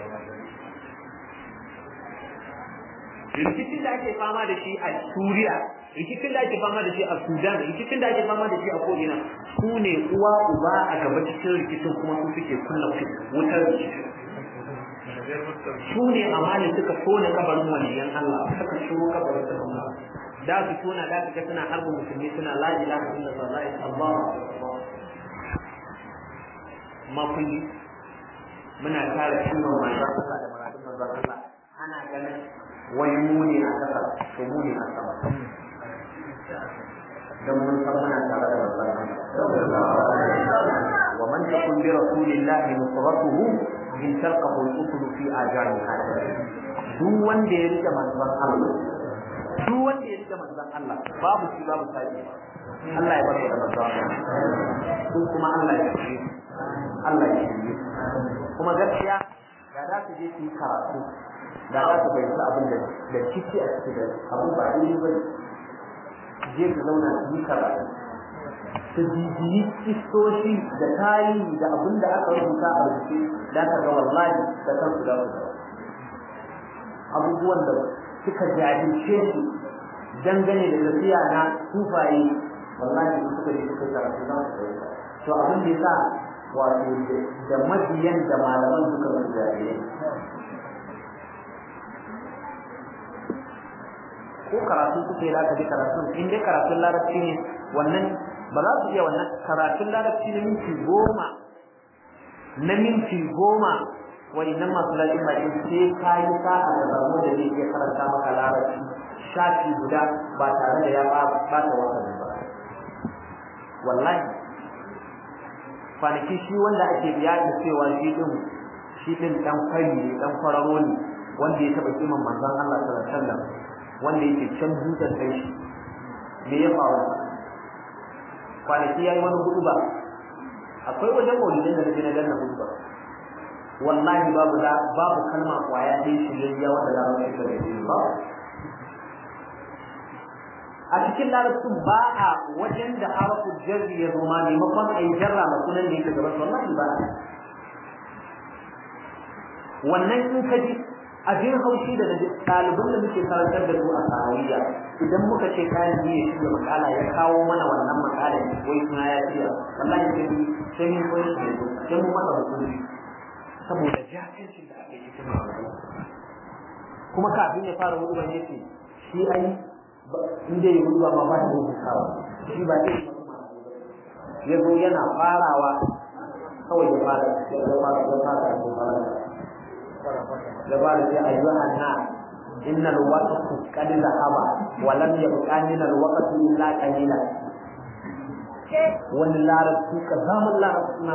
rikicin da ake fama da shi a suriya rikicin da ake fama da shi a sudan rikicin da ake fama da shi a ko'ina su ne uwa uba a gaba cikin rikicin kuma su suke kunna wutar rikicin su ne amali suka tona kabarin waliyan Allah suka shiro kabarin da Allah da su tona da suka suna harba musulmi suna la ilaha illallah la ilaha ma kulli muna tare sunan manzon Allah da muradin manzon Allah ana ganin wai mu ne a kasa to mu ne a sama dan mun san muna tare da manzon Allah wa man takun bi rasulillahi nusratuhu in talqahu al-usul fi ajaniha duk wanda ya rike manzon Allah duk wanda ya rike manzon Allah babu shi babu sai Allah ya barka da manzon Allah ko kuma Allah ya shi Allah ya shi kuma gaskiya da za su je su yi karatu da za su bayyana abin da da ciki a cikin da abu ba daidai ba je su zauna su yi karatu su bibiyi kistoshi da tarihi da abin da aka rubuta a rubuce da ka ga wallahi da kansu da su abubuwan da suka jahilce su dangane da tafiya na tufaye wallahi su suka je suka karatu za su to abin da yasa wato da mabiyan da malaman suka su jahilai ko karatu kuke za ka ji karatun in dai karatun larabci ne wannan ba za su iya wannan karatun larabci na minti goma na minti goma nan masu lafiyar baki sai ka yi sa'a da zamo da zai iya karanta maka larabci shafi guda ba tare da ya bata wasa ba wallahi kwanaki shi wanda ake biya da cewa shi din shi din dan fari ne dan kwararo ne wanda ya taba kiman manzon Allah sallallahu alaihi wasallam wanda yake can dutsen kai shi me ya faru kwanaki yayi wani hudu ba akwai wajen maulidin da na danna hudu ba wallahi babu da babu kalma kwaya ɗaya shirya wanda za mu yi da ba a cikin larabcin ba a wajen da harafin jarri ya zo ma maimakon a yi jarra ma sunan da yake gaban wallahi ba wannan in ka ji abin haushi da ɗaliban da muke karantar da su a sahawiyya idan muka ce kayan biyu ya shirya makala ya kawo mana wannan makala wai suna ya shirya wallahi sai mun sai mun koyi sai mun masa hukunci saboda jahilcin da aka yi cikin kuma kafin ya fara hudu ne ce shi ai in dai hudu ba ma ba da rubutawa shi ba dai ya zo yana farawa kawai ya fara ya fara ya fara ya fara ya fara sai ayyuhan na inna alwaqtu qad zahaba wa lam yabqa min alwaqti illa qalila wani larabci ka zaman larabci na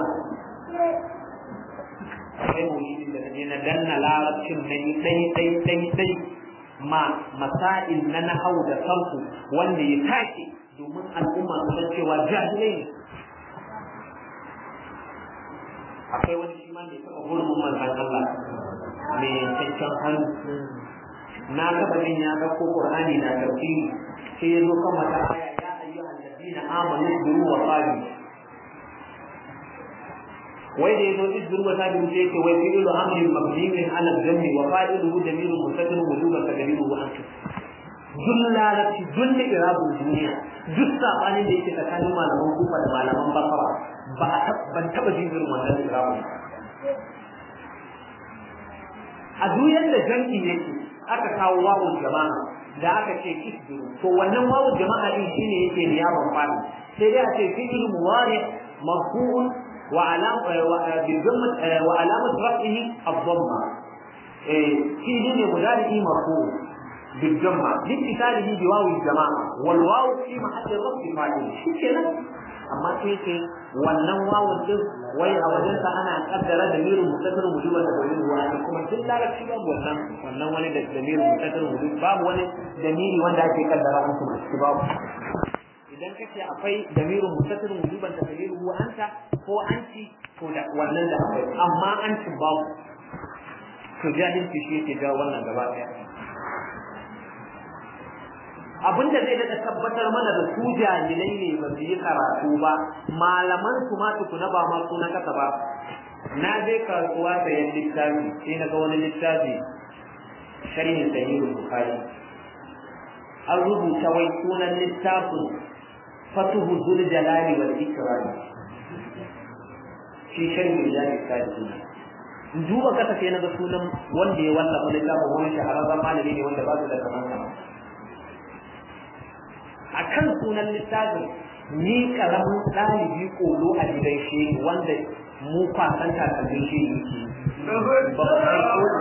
akwai muhimmin da kaje na danna larabcin na yi dai dai dai dai ma masail na nahau da sarfu wanda ya tashi domin al'umma su san cewa jahilai ne akwai wani shi ma mai taɓa hurumin manzan Allah mai yankakken hannu na taɓa jin ya ɗauko Qur'ani na tafsiri sai ya zo kan wata aya ya ayyuhan ladina amanu biru wa sabiru wai da yazo izdur wa tabi sai yake wai fi'lu amrin mabniyin ala dhammi wa fa'iluhu damirun mustatir wujuban taqdiruhu anta duk lalaci duk da irabun duniya duk sabanin da yake tsakanin malaman kufa da malaman basara ba a ban taba jin irin wannan irabun a duniyar da janki yake aka kawo wawun jama'a da aka ce isbiru to wannan wawun jama'a din shine yake niyaban fadi sai dai a ce fi'il muwari marfu'un وعلام بالضمة وعلامة رفعه الضمة في دين مداره مرفوع بالضمة لاتصاله بواو الجماعة والواو في محل الرفع فاعل كده amma sai ce wannan wawun din wai a wajen sa ana kaddara da mirin mutaddar wujuban da bayin ruwa ne kuma duk larabci babu wannan wannan wani da mirin mutaddar wujub babu wani damiri wanda ake kaddara an kuma shi babu idan kace akwai damirin mutaddar wujuban da bayin ruwa anta ko anti ko da wannan da akwai amma anti babu to jahilci shi yake jawo wannan gaba daya abin da zai daɗa tabbatar mana da su jahilai ne ba su yi karatu ba malaman su ma tukuna ba ma na kasa ba na je kasuwa sayan littafi sai na ga wani littafi sharhin sahihul bukhari an rubuta wai sunan littafin fatuhu zul jalali wal ikram shi sharhin jalali sadiqina in duba kasa sai na ga sunan wanda ya wallafa littafin wani shahararren malami ne wanda ba su da kamar a kan sunan littafin ni karamin ɗalibi kolo a gidan shi wanda mu kwasan takardun shi yake ba ba kai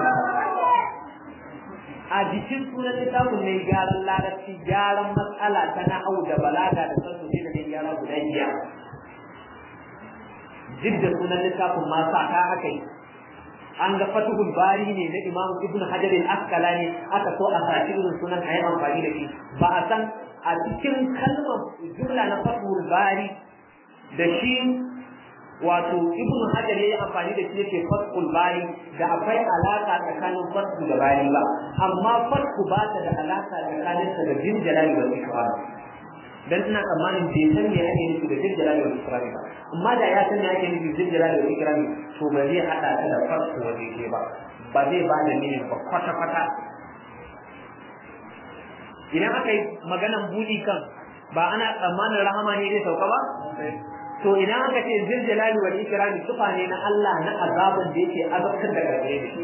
a jikin sunan littafin mai gyaran larabci gyaran matsala ta na'au da balaga da sarsu da mai gyara guda biyar duk da sunan littafin ma sa ka aka yi an ga fatuhul bari ne na imam ibn hajar al-asqalani aka so a sashi irin sunan ayi amfani da shi ba a san a cikin kalmar jumla na fatuhul bari da shi wato ibn hajar yayi amfani da shi yake fathul bari da akwai alaka tsakanin fathu da bari ba amma fathu ba ta da alaka tsakanin ta da jin jalali wal ikram dan ina tsammanin bai san me ake nufi da jirjira da wani kirami ba amma da ya san me ake nufi da jirjira da wani kirami to ba zai hada ta da farko waje ke ba ba zai ba da mini ba kwata kwata idan aka yi maganan buɗi kan ba ana tsammanin rahama ne zai sauka ba to idan aka ce ziljalali wal ikrami sufa ne na Allah na azabin da yake azabtar da gare ne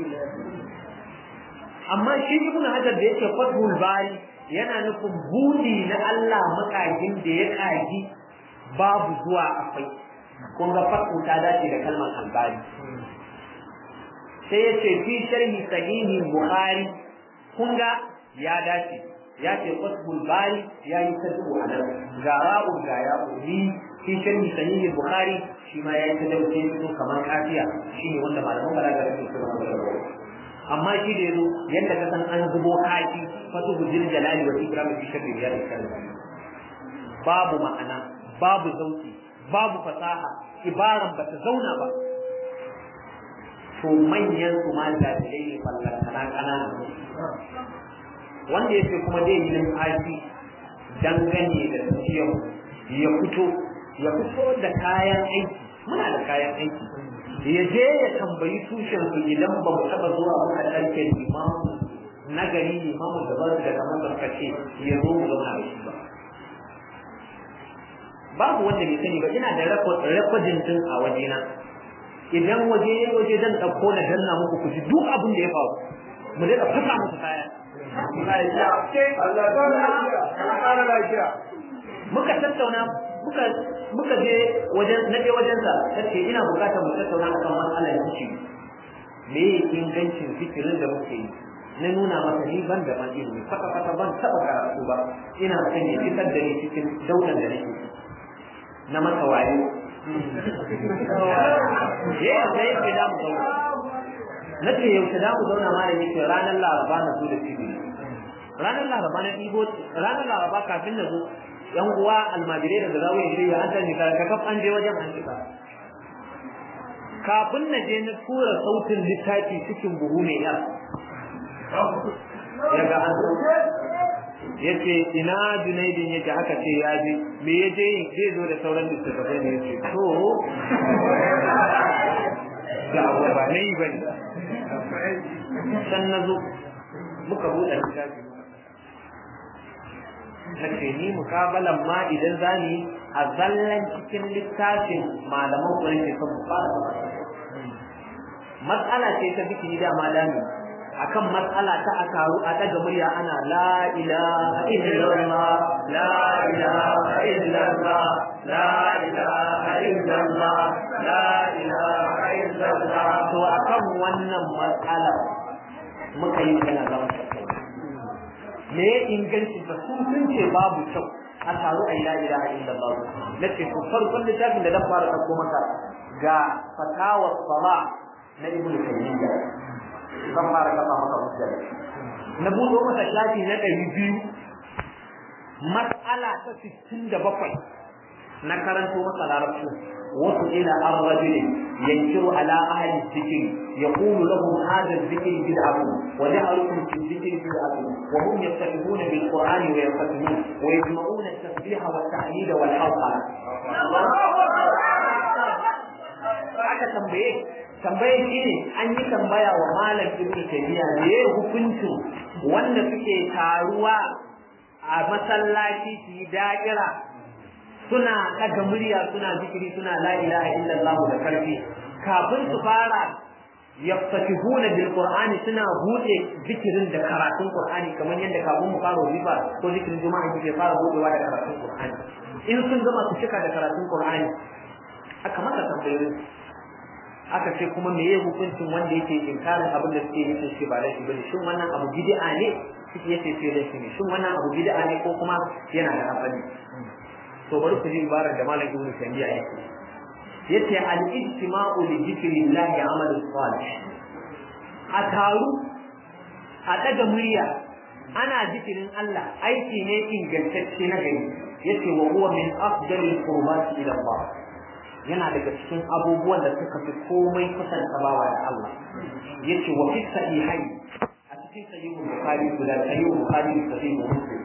amma shi ibnu hajar da yake fathul bari yana nufin budi na Allah makagin da ya kagi babu zuwa akwai kun ga fathu ta dace da kalmar albari sai yace fi sharhi sahihi bukhari kun ga ya dace ya ce fathul bari ya yi tadu a nan ga ra'u ga ya'u ni fi sharhi sahihi bukhari shi ma ya yi tadu sai fito kamar kafiya shine wanda malaman balaga suke cewa amma shi da yazo yadda ka san an zubo kaki fatu bujil jalali wa ikram fi shakli ya kalma babu ma'ana babu zauki babu fasaha ibaran bata zauna ba to manyan su ma da dai fallan kana kana wanda yake kuma dai yin aiki dangane da tafiyar ya fito ya fito da kayan aiki muna da kayan aiki ya je ya tambayi tushen su idan ba mu taba zuwa muka ɗauke limamu na gari limamu da ba da kamar da suka ce ya zo mu zauna da shi ba babu wanda bai sani ba ina da rekodin din a wajena idan waje ya waje zan ɗauko na danna muku ku ji duk abin da ya faru mu daɗa fasa muku kaya muka tattauna muka muka je wajen na je wajen sa tace ina bukatar mu tattauna akan matsalar zikiri me ingancin zikirin da muke yi na nuna masa ni ban da ban ilimi kwata kwata ban taba karatu ba ina son ya fitar da ni cikin daular da nake na masa wayo ya sai ya da mu zauna na ce yaushe da mu zauna ma da yake ranar laraba na zo da cibiri ranar laraba na ɗibo ranar laraba kafin na zo yan uwa almajirai da zawo ya shirya an sani ka kaf an je wajen an shiga kafin na je na tura sautin littafi cikin buhu mai yar ya ga an ya ce ina junaidin yake haka ce ya je me ya je yin zai zo da sauran littattafai ne ya ce to ga abu ba na yi ba ne san na zo muka buɗe littafi na ce ni mukabalan ma idan za ni a zallan cikin littafin malaman kuwa ke son fara matsala ce ta bikini da malami akan matsala ta a taru a daga murya ana la ilaha illallah la ilaha illallah la ilaha illallah la ilaha illallah to akan wannan matsala muka yi kana zama me ya inganci ta su sun ce babu kyau a taru a la ilaha illallah na ce ku farkon littafin da zan fara ɗauko maka ga fatawa sala na ibnu taymiya zan fara kafa maka hujja na buɗo masa shafi na ɗari biyu mas'ala ta sittin da bakwai na karanto masa larabci wasu ila an rajulin yankiru ala ahli dhikri يقول لهم هذا الذكر بدعة وجعلكم في الذكر بدعة وهم يفتتحون بالقرآن ويختمون ويجمعون التسبيح والتحميد والحوقة aka tambaye tambaye shi ne an yi tambaya wa malam ibn taymiya da ya hukuncin wanda suke taruwa a masallaci su yi da'ira suna ɗaga murya suna zikiri suna la ilaha illallah da karfi kafin su fara yaftatihuna bil qur'ani suna bude zikirin da karatun qur'ani kamar yadda kafin mu fara riba ko zikirin juma'a kike fara budewa da karatun qur'ani in sun gama su cika da karatun qur'ani aka maka tambayoyi aka ce kuma me ya hukuncin wanda yake inkarin abin da suke yi shi ba laifi bane shin wannan abu bid'a ne suke yace sai laifi ne shin wannan abu bid'a ne ko kuma yana da asali to bari ku ji ibarar da malam ibnu taymiya yake yace al-ijtima'u li dhikrillahi amalu salih a taru a daga murya ana zikirin Allah aiki ne ingantacce na gari yace wa huwa min afdalil qurbati ila Allah yana daga cikin abubuwan da suka fi komai kusanta bawa da Allah yace wa fi sahihai a cikin sahihul bukhari da sahihul bukhari da sahihul muslim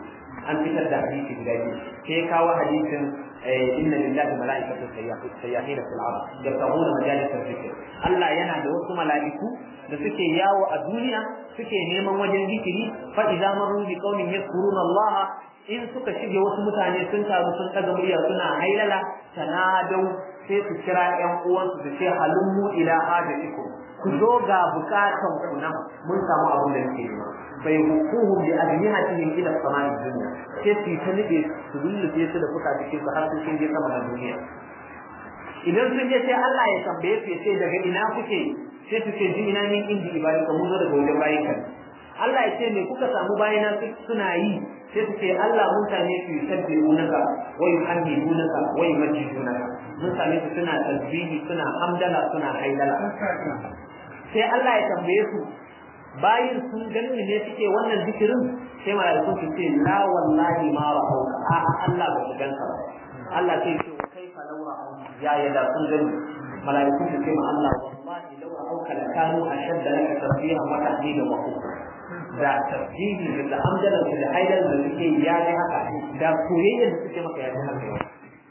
an fitar da hadisi guda biyu sai kawo hadisin inna lillahi mala'ikatu sayyahin fil ard yabtaguna majalis dhikr Allah yana da wasu mala'iku da suke yawo a duniya suke neman wajen zikiri fa idza marru bi qaumin yadhkuruna Allah in suka shige wasu mutane sun taru sun daga murya suna hailala tanadau sai su kira ƴan uwansu su ce halummu ila hajatikum ku zo ga bukatan ku nan mun samu abin da muke nema bai hukuhu bi ajnihatihim ila samai dunya sai su ta nube su lullube su da fuka cikin su har su sun je sama da duniya idan sun je sai Allah ya tambaye su ya ce daga ina kuke sai su ce ji ina min indi ibadika mun zo daga wajen bayin ka Allah ya ce me kuka samu bayina suna yi sai su ce Allah mun same su yusabbihunaka wa yuhammidunaka wa yumajjidunaka mun same su suna tasbihi suna hamdala suna haidala sai Allah ya tambaye su bayin sun gani ne suke wannan zikirin sai malaikun su ce la wallahi ma ra'auka a Allah ba su ganka ba Allah sai ce wa kaifa law ra'au ya yada sun gani malaikun su ce ma Allah wallahi law ra'auka la kanu ashadda laka tasbihan wa tahdidan wa kufra da tasbihi da hamdalan da haidan da suke ya ne haka da soyayya da suke maka ya ji haka yau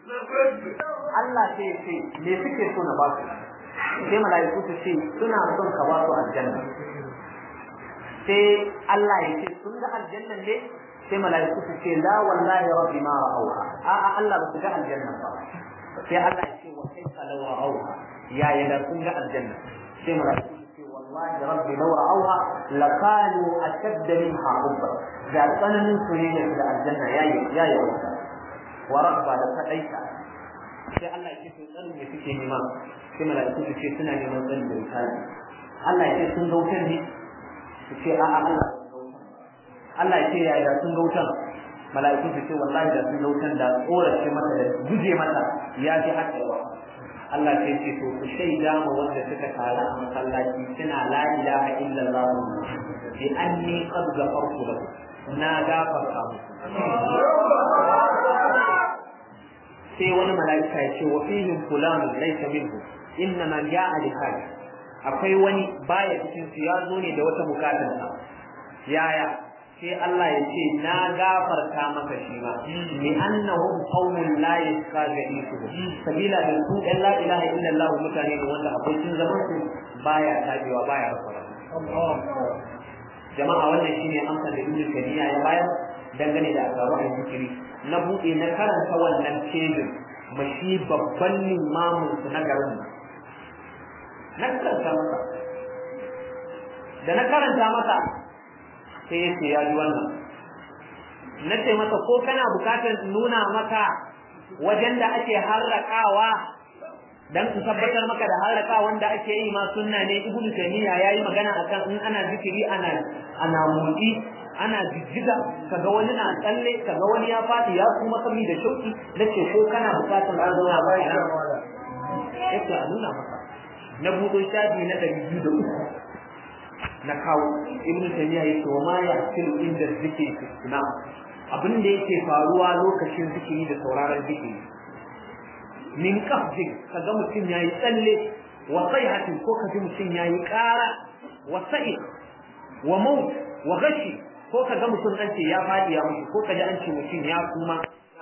Allah sai ce me suke so na ba su sai mala'iku su ce suna son ka ba su aljanna sai Allah ya ce sun ga aljannan ne sai mala'iku su ce la wallahi rabbi ma ra'awha a a Allah ba su ga aljanna ba sai Allah ya ce wa kaifa law ra'awha ya ya sun ga aljanna sai mala'iku wallahi rabbi law ra'awha lakanu ashadda minha hubba da tsananin soyayya da aljanna yayi yayi wa rabba da kadaita sai Allah ya ce to tsarin me suke nema sai mala'iku su ce suna neman tsarin da misali Allah ya ce sun ga wutar ne su ce a a Allah Allah ya ce ya da sun ga wutar mala'iku su ce wallahi da sun ga wutar da tsorace mata da guje mata ya fi haɗewa Allah sai ce to ku shaida ma wanda suka taru a masallaci suna la ilaha illallah bi anni qad ghafartu lahu na gafarta sai wani mala'ika ya ce wa fihim fulanun laysa minhu inna man ja'a li hajj akwai wani baya cikin su ya zo ne da wata bukatar sa yaya sai Allah ya ce na gafarta maka shi ma li annahum qaumun la yaskajisu sabila da su ɗan la ilaha illallah mutane ne wanda abokin zaman su baya tabewa baya rasa jama'a wannan shine amsar da Ibn Taymiya ya bayar dangane da asaru a zikiri na buɗe na karanta wannan cejin mashi babban limamin su na garin na karanta masa da na karanta masa sai ya ce ya ji wannan na ce masa ko kana bukatar nuna maka wajen da ake harrakawa dan su tabbatar maka da harraka wanda ake yi ma sunna ne ibnu taymiya yayi magana akan in ana zikiri ana ana mutsi ana jijjiga kaga wani na tsalle kaga wani ya fadi ya kuma kami da shauki nace ko kana bukatar an zauna ba ya yake a nuna maka na budo shafi na ɗari biyu da uku na kawo ibnu taymiya yake wa ma ya tilu inda zikiri na abin da yake faruwa lokacin zikiri da sauraron zikiri min qafdin kaga mutum yayi tsalle wa sayhatin ko kaji mutum yayi ƙara wa sa'i wa maut wa gashi ko kaga mutum an ce ya fadi ya mutu ko kaji an ce mutum ya kuma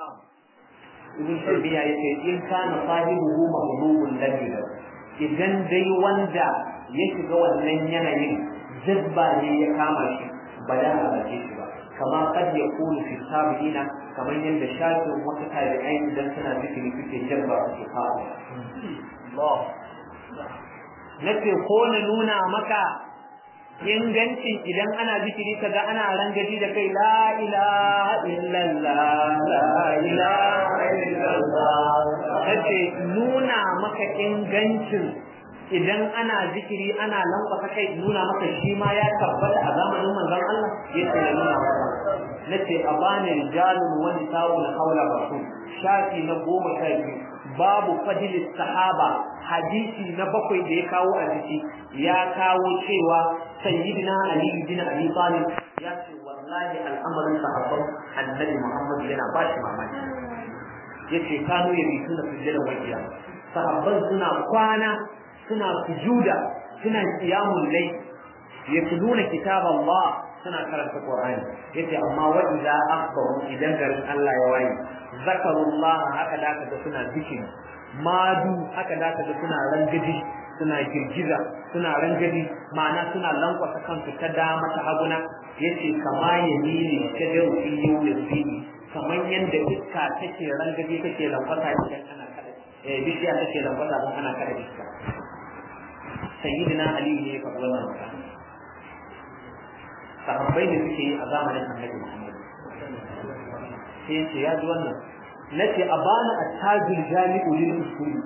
ibn tabiya yace in kana sahibuhu mahdubun ladina idan dai wanda ya shiga wannan yanayin jazba ne ya kama shi ba da a shi ba kama kad ya kunu fi sabiina kamar yadda shafin wata tabi'ai idan suna zikiri suke jazba su kawo Allah nace ko na nuna maka ingancin idan ana zikiri kaga ana rangaji da kai la ilaha illallah la ilaha illallah nace nuna maka ingancin idan ana zikiri ana lankwasa kai nuna maka shi ma ya tabbata a zamanin manzon Allah yace ya nuna maka nace a bani rijalun wa nisa'un hawla rasul shafi na goma sha biyu babu fadilis sahaba hadisi na bakwai da ya kawo a ciki ya kawo cewa sayyidina ali bin abi talib ya ce wallahi al'amarin sahabban annabi muhammad yana ba shi mamaki yace kano ya bi suna sujjada wajiya sahabban suna kwana suna sujuda suna qiyamul layl yatluna kitab Allah suna karanta Qur'ani yace amma wa idza akbaru idan garin Allah ya waye zakarullah haka da ka suna zikiri madu haka da ka suna rangaji suna girgiza suna rangadi ma'ana suna lankwasa kansu ta dama ta haguna yace kama yamini ta da fi yawmi kamar yadda iska take rangadi take lankwasa idan ana kada eh bishiya take lankwasa idan ana kada iska sayyidina ali ne ya faɗi wannan magana sahabbai ne suke yi a zamanin annabi muhammad sai yace ya ji wannan nace abana attajul jami'u lil usul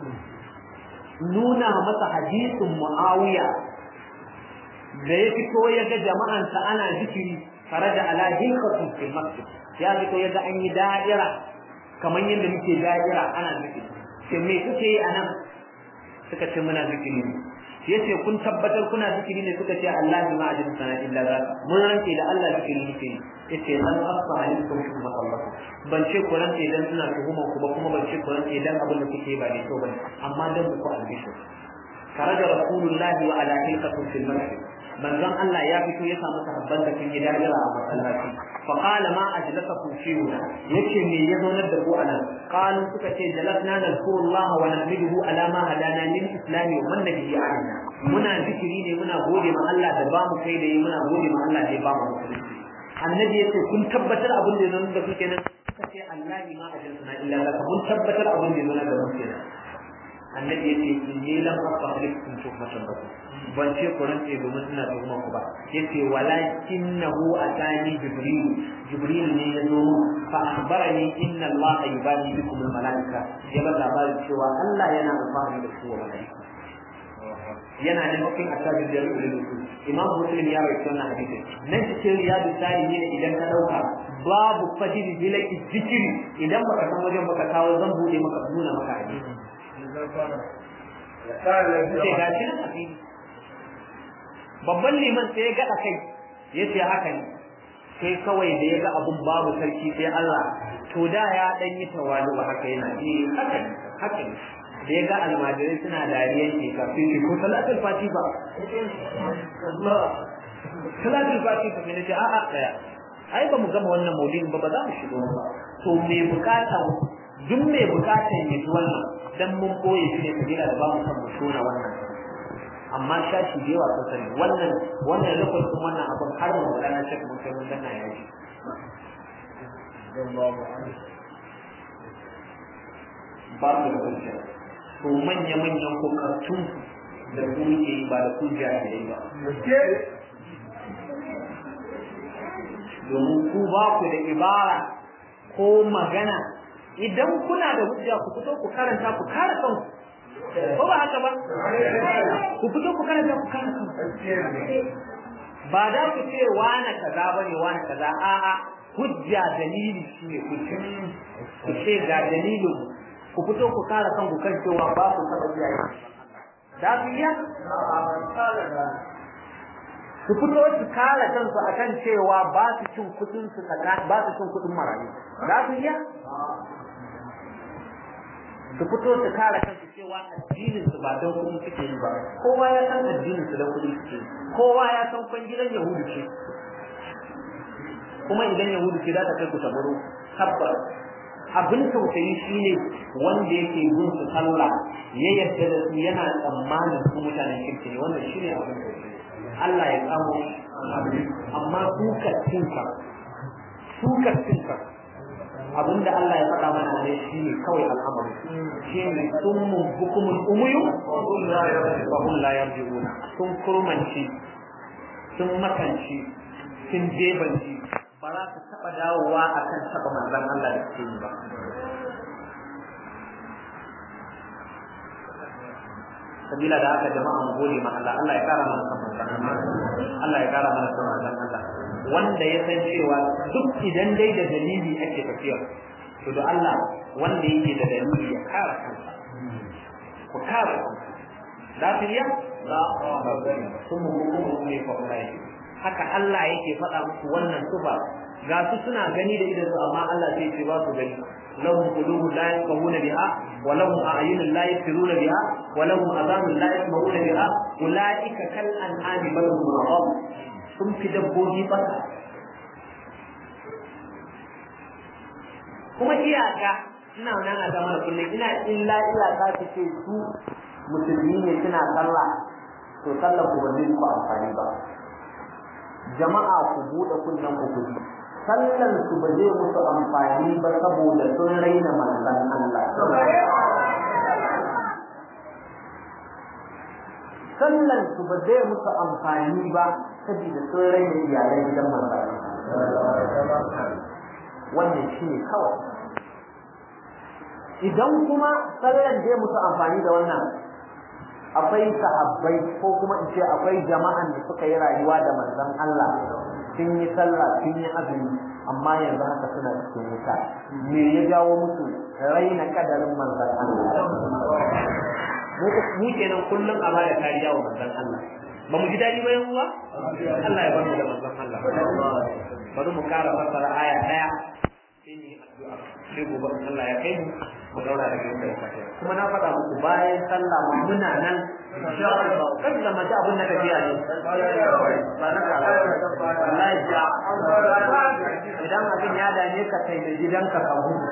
nuna masa hadisin Muawiya da ya fito ya ga jama'ansa ana zikiri tare da ala hilqatu fil masjid ya fito ya ga an yi da'ira kamar yadda muke da'ira ana zikiri sai me kuke yi anan suka ce muna zikiri ne yace kun tabbatar kuna zikiri ne suka ce Allah ma ajin sana illa za mun ranke da Allah zikiri muke yi yace lan asfa alaikum shubha Allah ban ce ku rantse dan suna tuhumar ku ba kuma ban ce ku rantse dan abin da kuke ba ne to bane amma dan ku albishu karaja rasulullahi wa ala hilqatin fil masjid manzon Allah ya fito ya samu sahabban da kun yi dajira a masallaci fa qala ma ajlasakum fihi yace me ya zaunar da ku anan qalu suka ce jalasna nazkurullah wa nahmiduhu ala ma hadana lil islam wa man nabiyyi alaina muna zikiri ne muna gode ma Allah da ba mu kai da yi muna gode ma Allah da ya ba mu musulunci annabi yace kun tabbatar abin da ya zaunar da ku kenan suka ce Allah ma ajlasna illa laka mun tabbatar abin da ya zaunar da mu kenan annabi yace inni lam asahlikum tuhmatan bakum ban ce ku rantse domin ina tuhumar ku ba yace walakinahu atani jibril jibril ne ya zo fa akhbarani inna allaha yubali bikum al malaika ya ba labarin cewa Allah yana alfahari da ku wa malaika yana da nufin asabin da rubutu imam muslim ya rawaito wannan hadisi nan cikin riyadu salihin idan ka dauka babu fadil bilaki zikiri idan baka san wajen baka kawo zan bude maka nuna maka hadisi sai ga shi nan hadisi babban liman sai ya gaɗa kai ya ce haka ne sai kawai da ya ga abun babu sarki sai Allah to da ya dan yi tawalu ba haka yana eh haka ne haka ne da ya ga almajirai suna dariyan ke kafin shi ko salatul fati ba salatul fati ba ne ce a a tsaya ai ba mu gama wannan maulidin ba ba za mu shigo ba to me bukata duk me bukatan ya ji wannan dan mun boye shi ne kabila da ba mu san mu tona wannan amma shashi da yawa sun sani wannan wannan lokacin wannan abin har mu da na shaka mun kai mun danna ya ji ba su da hujja to manya manyan kokartun da ku ke yi ba da hujja da yi ba domin ku ba ku da ibara ko magana idan kuna da hujja ku fito ku karanta ku kare kanku ko ba haka ba ku fito ku karanta ku kare kanku ba da ku ce wani kaza bane wani kaza a'a hujja dalili shine hujja ku ce ga dalilin ku fito ku kare kanku kan cewa ba ku taba iyaye da su iya su fito su kare kansu akan cewa ba su cin kudin su ba su cin kudin marayu da su iya su fito su kare kansu cewa addinin su ba don kuɗi suke yi ba kowa ya san addinin su don kuɗi suke kowa ya san kwan gidan yahudu ce kuma idan yahudu ce za ta kai ku tabaro tabbas abin tausayi shine wanda yake yin su sallah ya yarda da su yana tsammanin su mutanen kirki ne wannan shine abin tausayi Allah ya kamo amma su kattinka su kattinka abinda Allah ya faɗa mana ne shi ne kawai al'amari shi ne sun mun hukumun umuyu wa hum la yarji'una sun kurmanci sun makanci sun jebanci ba za su taɓa dawowa akan taɓa manzon Allah da suke yi ba sabila da haka jama'a mu gode ma Allah Allah ya kara mana san manzon Allah Allah ya kara mana san manzon Allah wanda ya san cewa duk idan dai da dalili ake tafiya to da Allah wanda yake da dalili ya kara kansa ku kara kansa lafiya la kuma hukumu ne fa ulai haka Allah yake faɗa muku wannan suba ga su suna gani da idan su amma Allah sai ce ba su gani lahum qulubun la yafqahuna biha wa lahum a'yunun la yabsiruna biha wa lahum adhanun la yasma'una biha ulaika kal an'ami bal hum adall sun fi dabbobi bata kuma iyaka ina nan a zama kullum ina illa iyaka su ce su musulmi ne suna sallah to sallar ku ba zai ku amfani ba jama'a ku buɗe kunnen ku kuji sallan su ba zai musu amfani ba saboda sun raina manzon Allah sallan su ba zai musu amfani ba saboda sun raina iyalan gidan manzon wannan shi ne kawai idan kuma sallan zai musu amfani da wannan akwai sahabbai ko kuma in ce akwai jama'an da suka yi rayuwa da manzon Allah sun yi sallah sun yi azumi amma yanzu haka suna cikin wuta me ya jawo musu raina kadarin manzon Allah mu kenan kullum a bada kariya wa manzon Allah ba mu ji dadi ba yan uwa Allah ya bar mu da manzon Allah bari mu kara fasara aya daya sai mu yi addu'a sai gobe Allah ya kai mu mu daura da kai kai kuma na faɗa muku bayan sallah mu muna nan insha Allah kan da maji abun na tafiya ne ba na kara wallahi ja idan abin ya dame ka kai da gidanka ka gudu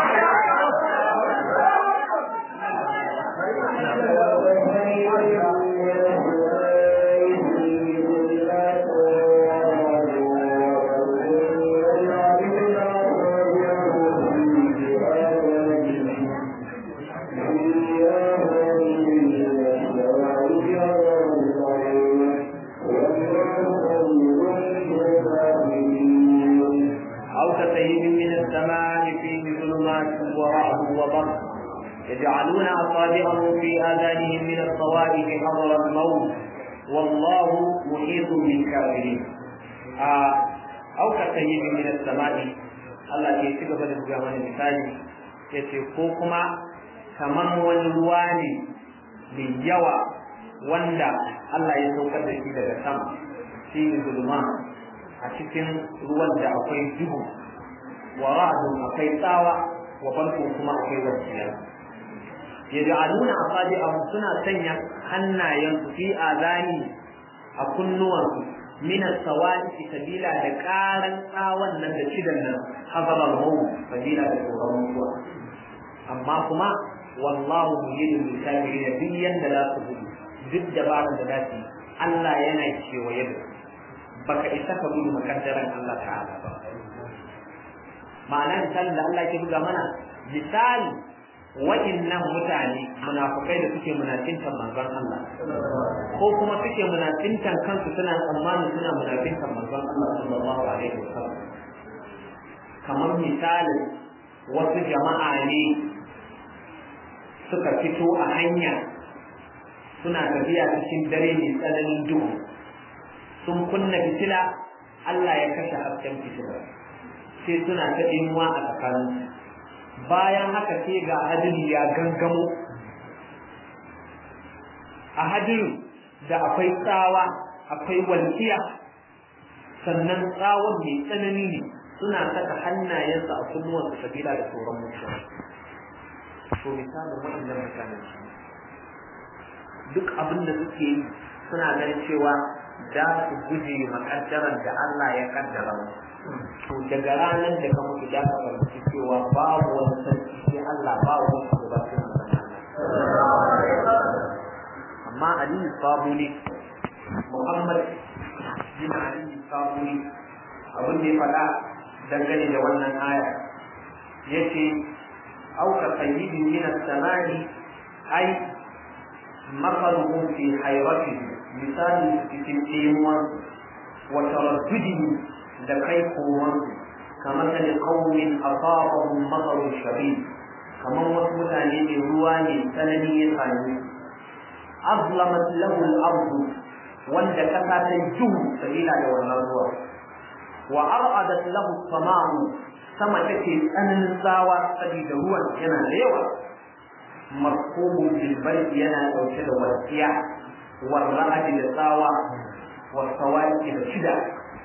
يجعلون أصابعهم في آذانهم من الصوائب حضر الموت والله محيط بالكافرين آه أو كسيب من السماء Allah ke ci gaba da buga mana misali ya ce ko kuma kamar wani ruwa ne mai yawa wanda Allah ya saukar da shi daga sama shi ne zulma a cikin ruwan da akwai duhu wa ra'adun akwai tsawa wa barko kuma akwai wasiya yaj'aluna asabi'ahum suna sanya hannayensu fi azani a kunnuwansu min as-sawati sabila da karan tsawon nan da cidan nan hazaba mawu sabila da tsoron mutuwa amma kuma wallahu muhidun bil kafirin duk yanda za su gudu duk dabarar da za su Allah yana kewaye da baka isa ka gudu makaddaran Allah ta'ala ba ma'ana misalin da Allah ke buga mana misali wa'innan mutane munafukai da suke munafintan manzon Allah ko kuma suke munafintan kansu suna tsammanin suna munafintan manzon Allah sallallahu alaihi wasallam kamar misalin wasu jama'a ne suka fito a hanya suna tafiya cikin dare mai tsananin duhu sun kunna fitila Allah ya kashe hasken fitila sai suna ta dimuwa a tsakaninsu bayan haka sai ga hadiri ya gangamo a hadirin da akwai tsawa akwai walƙiya sannan tsawon mai tsanani ne suna saka hannayensu a kunnuwansu sabila da tsoron mutuwa to misalin waɗannan mutanen shi duk abin da suke yi suna ganin cewa za su guje makaddaran da Allah ya kaddara musu to daga ranar da ka mutu da ka fahimci cewa babu wani sarki sai Allah ba wani shugaba sai Allah amma Ali Sabuni Muhammad bin Ali Sabuni abin da ya faɗa dangane da wannan aya yace au ka sayyidin min as-samai ai مثلهم في حيرته مثال في الإيمان وتردده da kai komansu kamar da qaumin asabahum matarun shadid kamar wasu mutane ne ruwa ne tsanani ya same azlamat lahu al-ard wanda kasa ta juhu sabila da wannan ruwa wa ar'adat lahu as-sama'u sama take tsananin tsawa saboda ruwan yana da yawa marhumun bil yana dauke da wasiya warra'ati da tsawa wasawaki da shida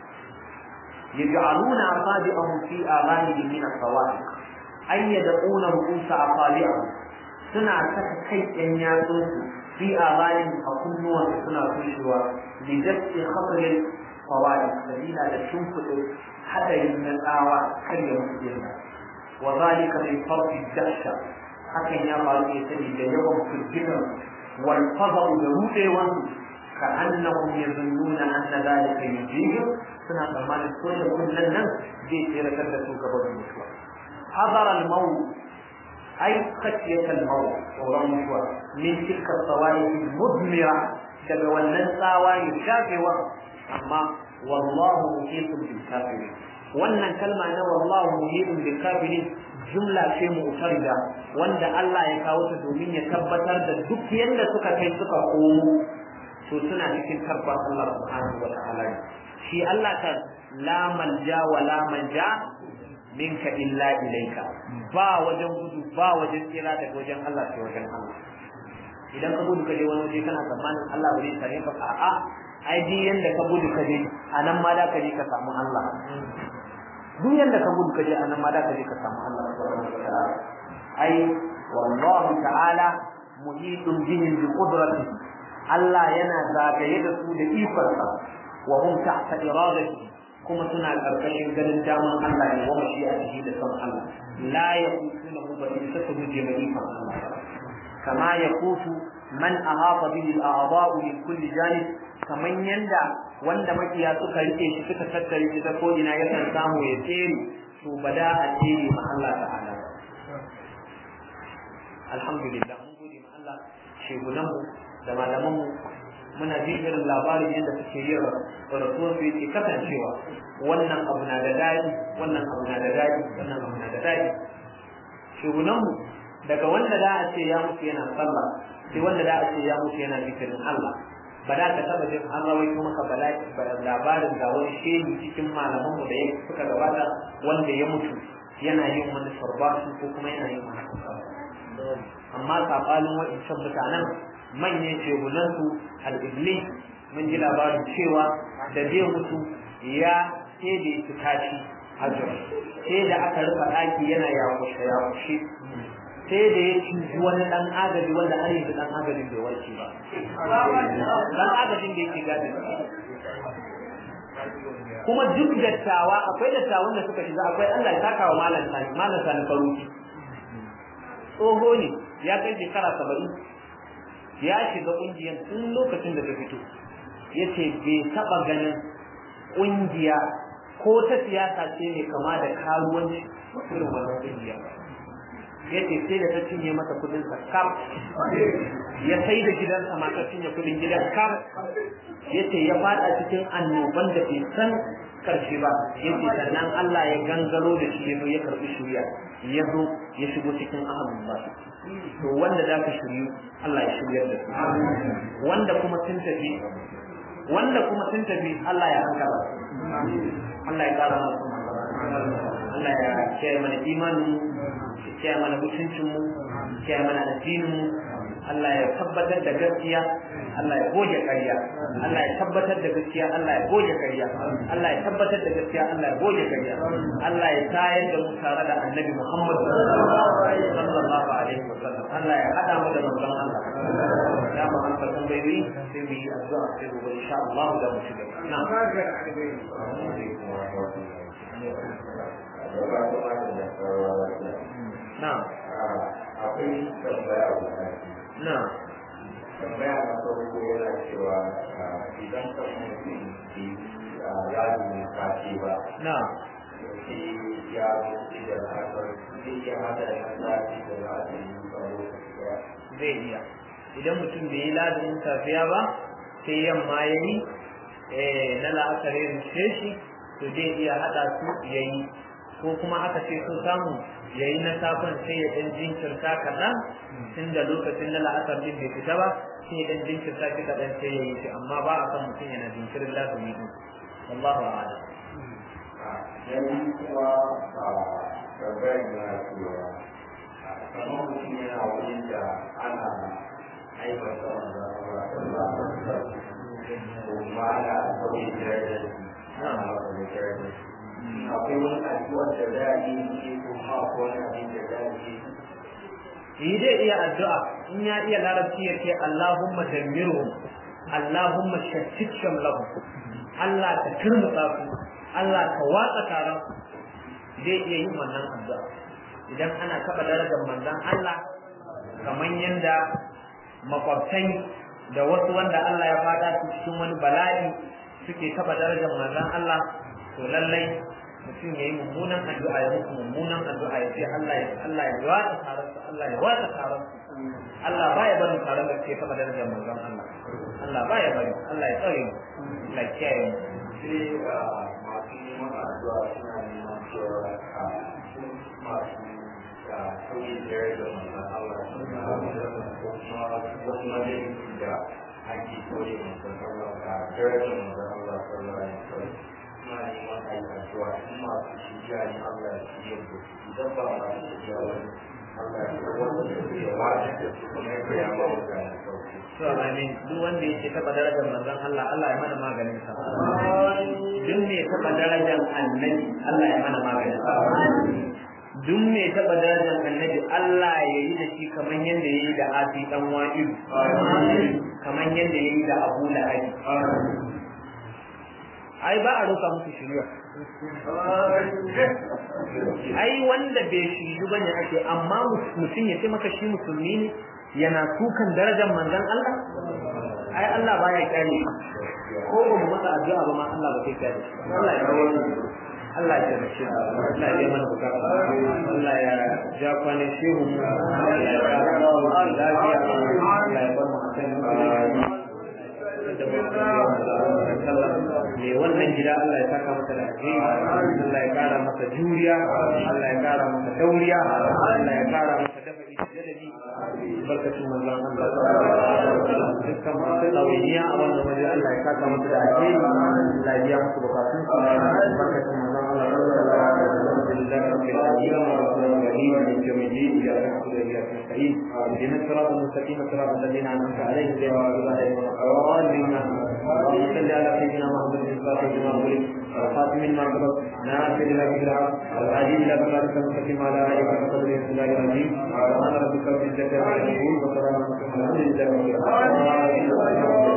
يجعلون أصابعهم في آذانهم من الصواعق أي يدعون رؤوس أصابعهم سنة كي أن في آذانهم أكنوا سنة كشوا لدفع خطر fawaid dalila da shimfiɗe hadarin na tsawa kar ya mutu dinna wa zalika min farqi dahsha hakan ya faru ne sani da yawan firgitan wal fadau da rudewan ka annahum yazunnuna anna zalika yujihim suna tsammanin ko da kullun nan zai tsiratar da su gaba da mutuwa hadara al maut ay khashiyat al maut tsoron mutuwa min tilka sawa'iq mudmira daga wannan tsawa ya shafewa amma wallahu muhitun bil kafirin wannan kalma na wallahu muhitun bil kafirin jumla ce mu'tarida wanda Allah ya kawo ta domin ya tabbatar da duk yanda suka kai suka komo to suna cikin tarbar Allah subhanahu wa ta'ala shi Allah kan la manja wa la manja minka illa ilaika ba wajen gudu ba wajen tsira daga wajen Allah sai wajen Allah idan ka gudu ka je wani waje kana tsammanin Allah ba zai same ka a'a ai duk yanda ka gudu ka je a nan ma da ka je ka samu Allah duk yanda ka gudu ka je a nan ma da ka je ka samu Allah subhanahu wa ta'ala ai wallahu ta'ala muhitun bihim bi qudratihi Allah yana zagaye da su da ikonsa wa hum tahta iradati kuma suna karkashin ganin daman Allah ne wa mashi'atihi da san Allah la yaqutuna hu bi satu jama'i fa Allah kama yaqutu man ahata bihi al-a'dha'u min kulli janib kaman yanda wanda makiya suka rike shi suka tattare shi ta ko ina yakan samu ya tsere to bada a tsere ma Allah ta'ala alhamdulillah mun gode ma Allah shegunanmu da malamanmu muna jin irin labarin yadda suke yin rasuwar su yake kasancewa wannan abu na da daɗi wannan abu na da daɗi wannan abu na da daɗi shugunanmu daga wanda da a ce ya mutu yana sallah sai wanda da a ce ya mutu yana zikirin Allah ba da ka taba jin an rawaito maka labarin ga wani shehi cikin malamanmu da suka gabata wanda ya mutu yana yin wani sarbasu ko kuma yana yin wani amma saɓanin wa'incan mutanen manyan shehunansu al-iblis mun ji labarin cewa da zai mutu ya sai da ya tashi hajjar sai da aka rufe ɗaki yana yakushe yakushe sai da ya cinji wani ɗan agaji wanda har yanzu ɗan agajin bai warke ba ɗan agajin da yake gadin kuma duk dattawa akwai dattawan da suka shiga akwai Allah ya saka wa malam sani malam sani faruki tsoho ne ya kai shekara saba'in ya shiga ƙungiyar tun lokacin da ta fito ya ce bai taɓa ganin ƙungiya ko ta siyasa ce mai kama da karuwanci irin wannan ƙungiya ya ce sai da ta cinye masa kudin sa kam ya sai da gidansa ma ta cinye kudin gidan kam ya ce ya fada cikin annoban da bai san karshe ba ya ce sannan Allah ya gangaro da shi ya zo ya karɓi shirya ya zo ya shigo cikin ahalin ba to wanda za ka shiryu Allah ya shiryar da su wanda kuma sun tafi wanda kuma sun tafi Allah ya hankala Allah ya kara mana Allah ya kiyaye mana imanin ya kiyaye mana mutuncin mu kiyaye mana addinin mu Allah ya tabbatar da gaskiya Allah ya goge ƙarya Allah ya tabbatar da gaskiya Allah ya goge ƙarya Allah ya tabbatar da gaskiya Allah ya goge ƙarya Allah ya tayar da mu tare da Annabi Muhammad sallallahu alaihi wasallam Allah ya hada mu da manzon Allah ya mu an fatan bai sai mu yi addu'a sai gobe insha Allah da mu shiga na'am na'am akwai tambaya guda na'am tambaya na farko yana cewa idan ka mutum ke yaro ne kace ba na'am shi ya mutu da haka zai iya hada da sati da za a yi tsaro zai iya idan mutum bai yi lazumin safiya ba sai yamma ya yi na la'akar ya rushe shi to zai iya haɗa su ya yi ko kuma aka ce so samu ya yi na safon sai ya ɗan jinkirta kaɗan tun da lokacin na la'akar din bai fita ba sai ya ɗan jinkirta shi kaɗan sai ya yi shi amma ba a kan mutum yana jinkirin lazumi din wallahu a'lam yanzu kuma a tambayar na cewa kamar mutum yana wurin da ana aibata wanda ba kuma ana sauye darajar ana wata darajar akwai wani addu'a da za a yi ne ko ma ko wani abin da za a yi yi zai iya addu'a in ya iya larabci ya ce Allahumma dammirhum Allahumma shattit shamlahu Allah ka turmutsa su Allah ka watsa taron zai iya yin wannan addu'a idan ana taɓa darajar manzon Allah kamar yadda makwabtai da wasu wanda Allah ya fada su cikin wani bala'i suke taɓa darajar manzon Allah to lallai mutum ya yi mummunan addu'a ya musu mummunan addu'a ya ce Allah ya Allah ya watsa taron su Allah ya watsa taron su Allah baya barin taron da ke taɓa darajar manzon Allah Allah baya bari Allah ya tsare mu Allah ya kiyaye mu sai masu neman addu'a suna neman cewa a sun masu sauyi da da manzan Allah suna ko kuma wasu majalisi da ake sauyi manzan Allah a darajar manzan Allah sallallahu alaihi wasallam suna neman a yi addu'a in masu shirya ne Allah ya shirya da su idan ba masu shirya wani Allah ya shirya wanda ya shirya wani da su kuma ya koya ma mutane sauki. to amin duk wanda yake taba darajar manzon Allah Allah ya mana maganin sa duk mai taba darajar annabi Allah ya mana maganin sa duk mai taba darajar annabi Allah ya yi da shi kamar yadda ya yi da Asi dan Wa'il kamar yadda ya yi da Abu Lahab ai ba a roka musu shiriya ai wanda bai shiryu bane ake amma mutum ya ce maka shi musulmi ne yana tukan darajar manzon Allah ai Allah baya kyale ko ba mu masa addu'a ba ma Allah ba sai kyale Allah ya rawo Allah ya taimake mu Allah ya mana bukata Allah ya ja kwane shehu mu Allah ya kara mu lafiya Allah ya bar mu akan me wannan gida Allah ya saka masa da alheri Allah ya kara masa juriya Allah ya kara masa dauriya Allah ya kara masa dafa'i da jadabi barkatun manzon Allah dukkan masu ɗawainiya a wannan waje Allah ya saka masa da alheri Allah ya biya musu bukatun su barkatun manzon Allah لله رب العالمين الرحمن الرحيم مالك يوم الدين اياك نعبد واياك نستعين اهدنا الصراط المستقيم صراط الذين انعمت عليهم غير المغضوب عليهم ولا الضالين اللهم صل على سيدنا محمد الفاتح لما خلق والخاتم لما سبق ناصر الى بالحق الهادي الى صراطك المستقيم على اله وصحبه بسم الله الرحيم سبحان ربك رب العزه عما يصفون وسلام على المرسلين والحمد لله رب العالمين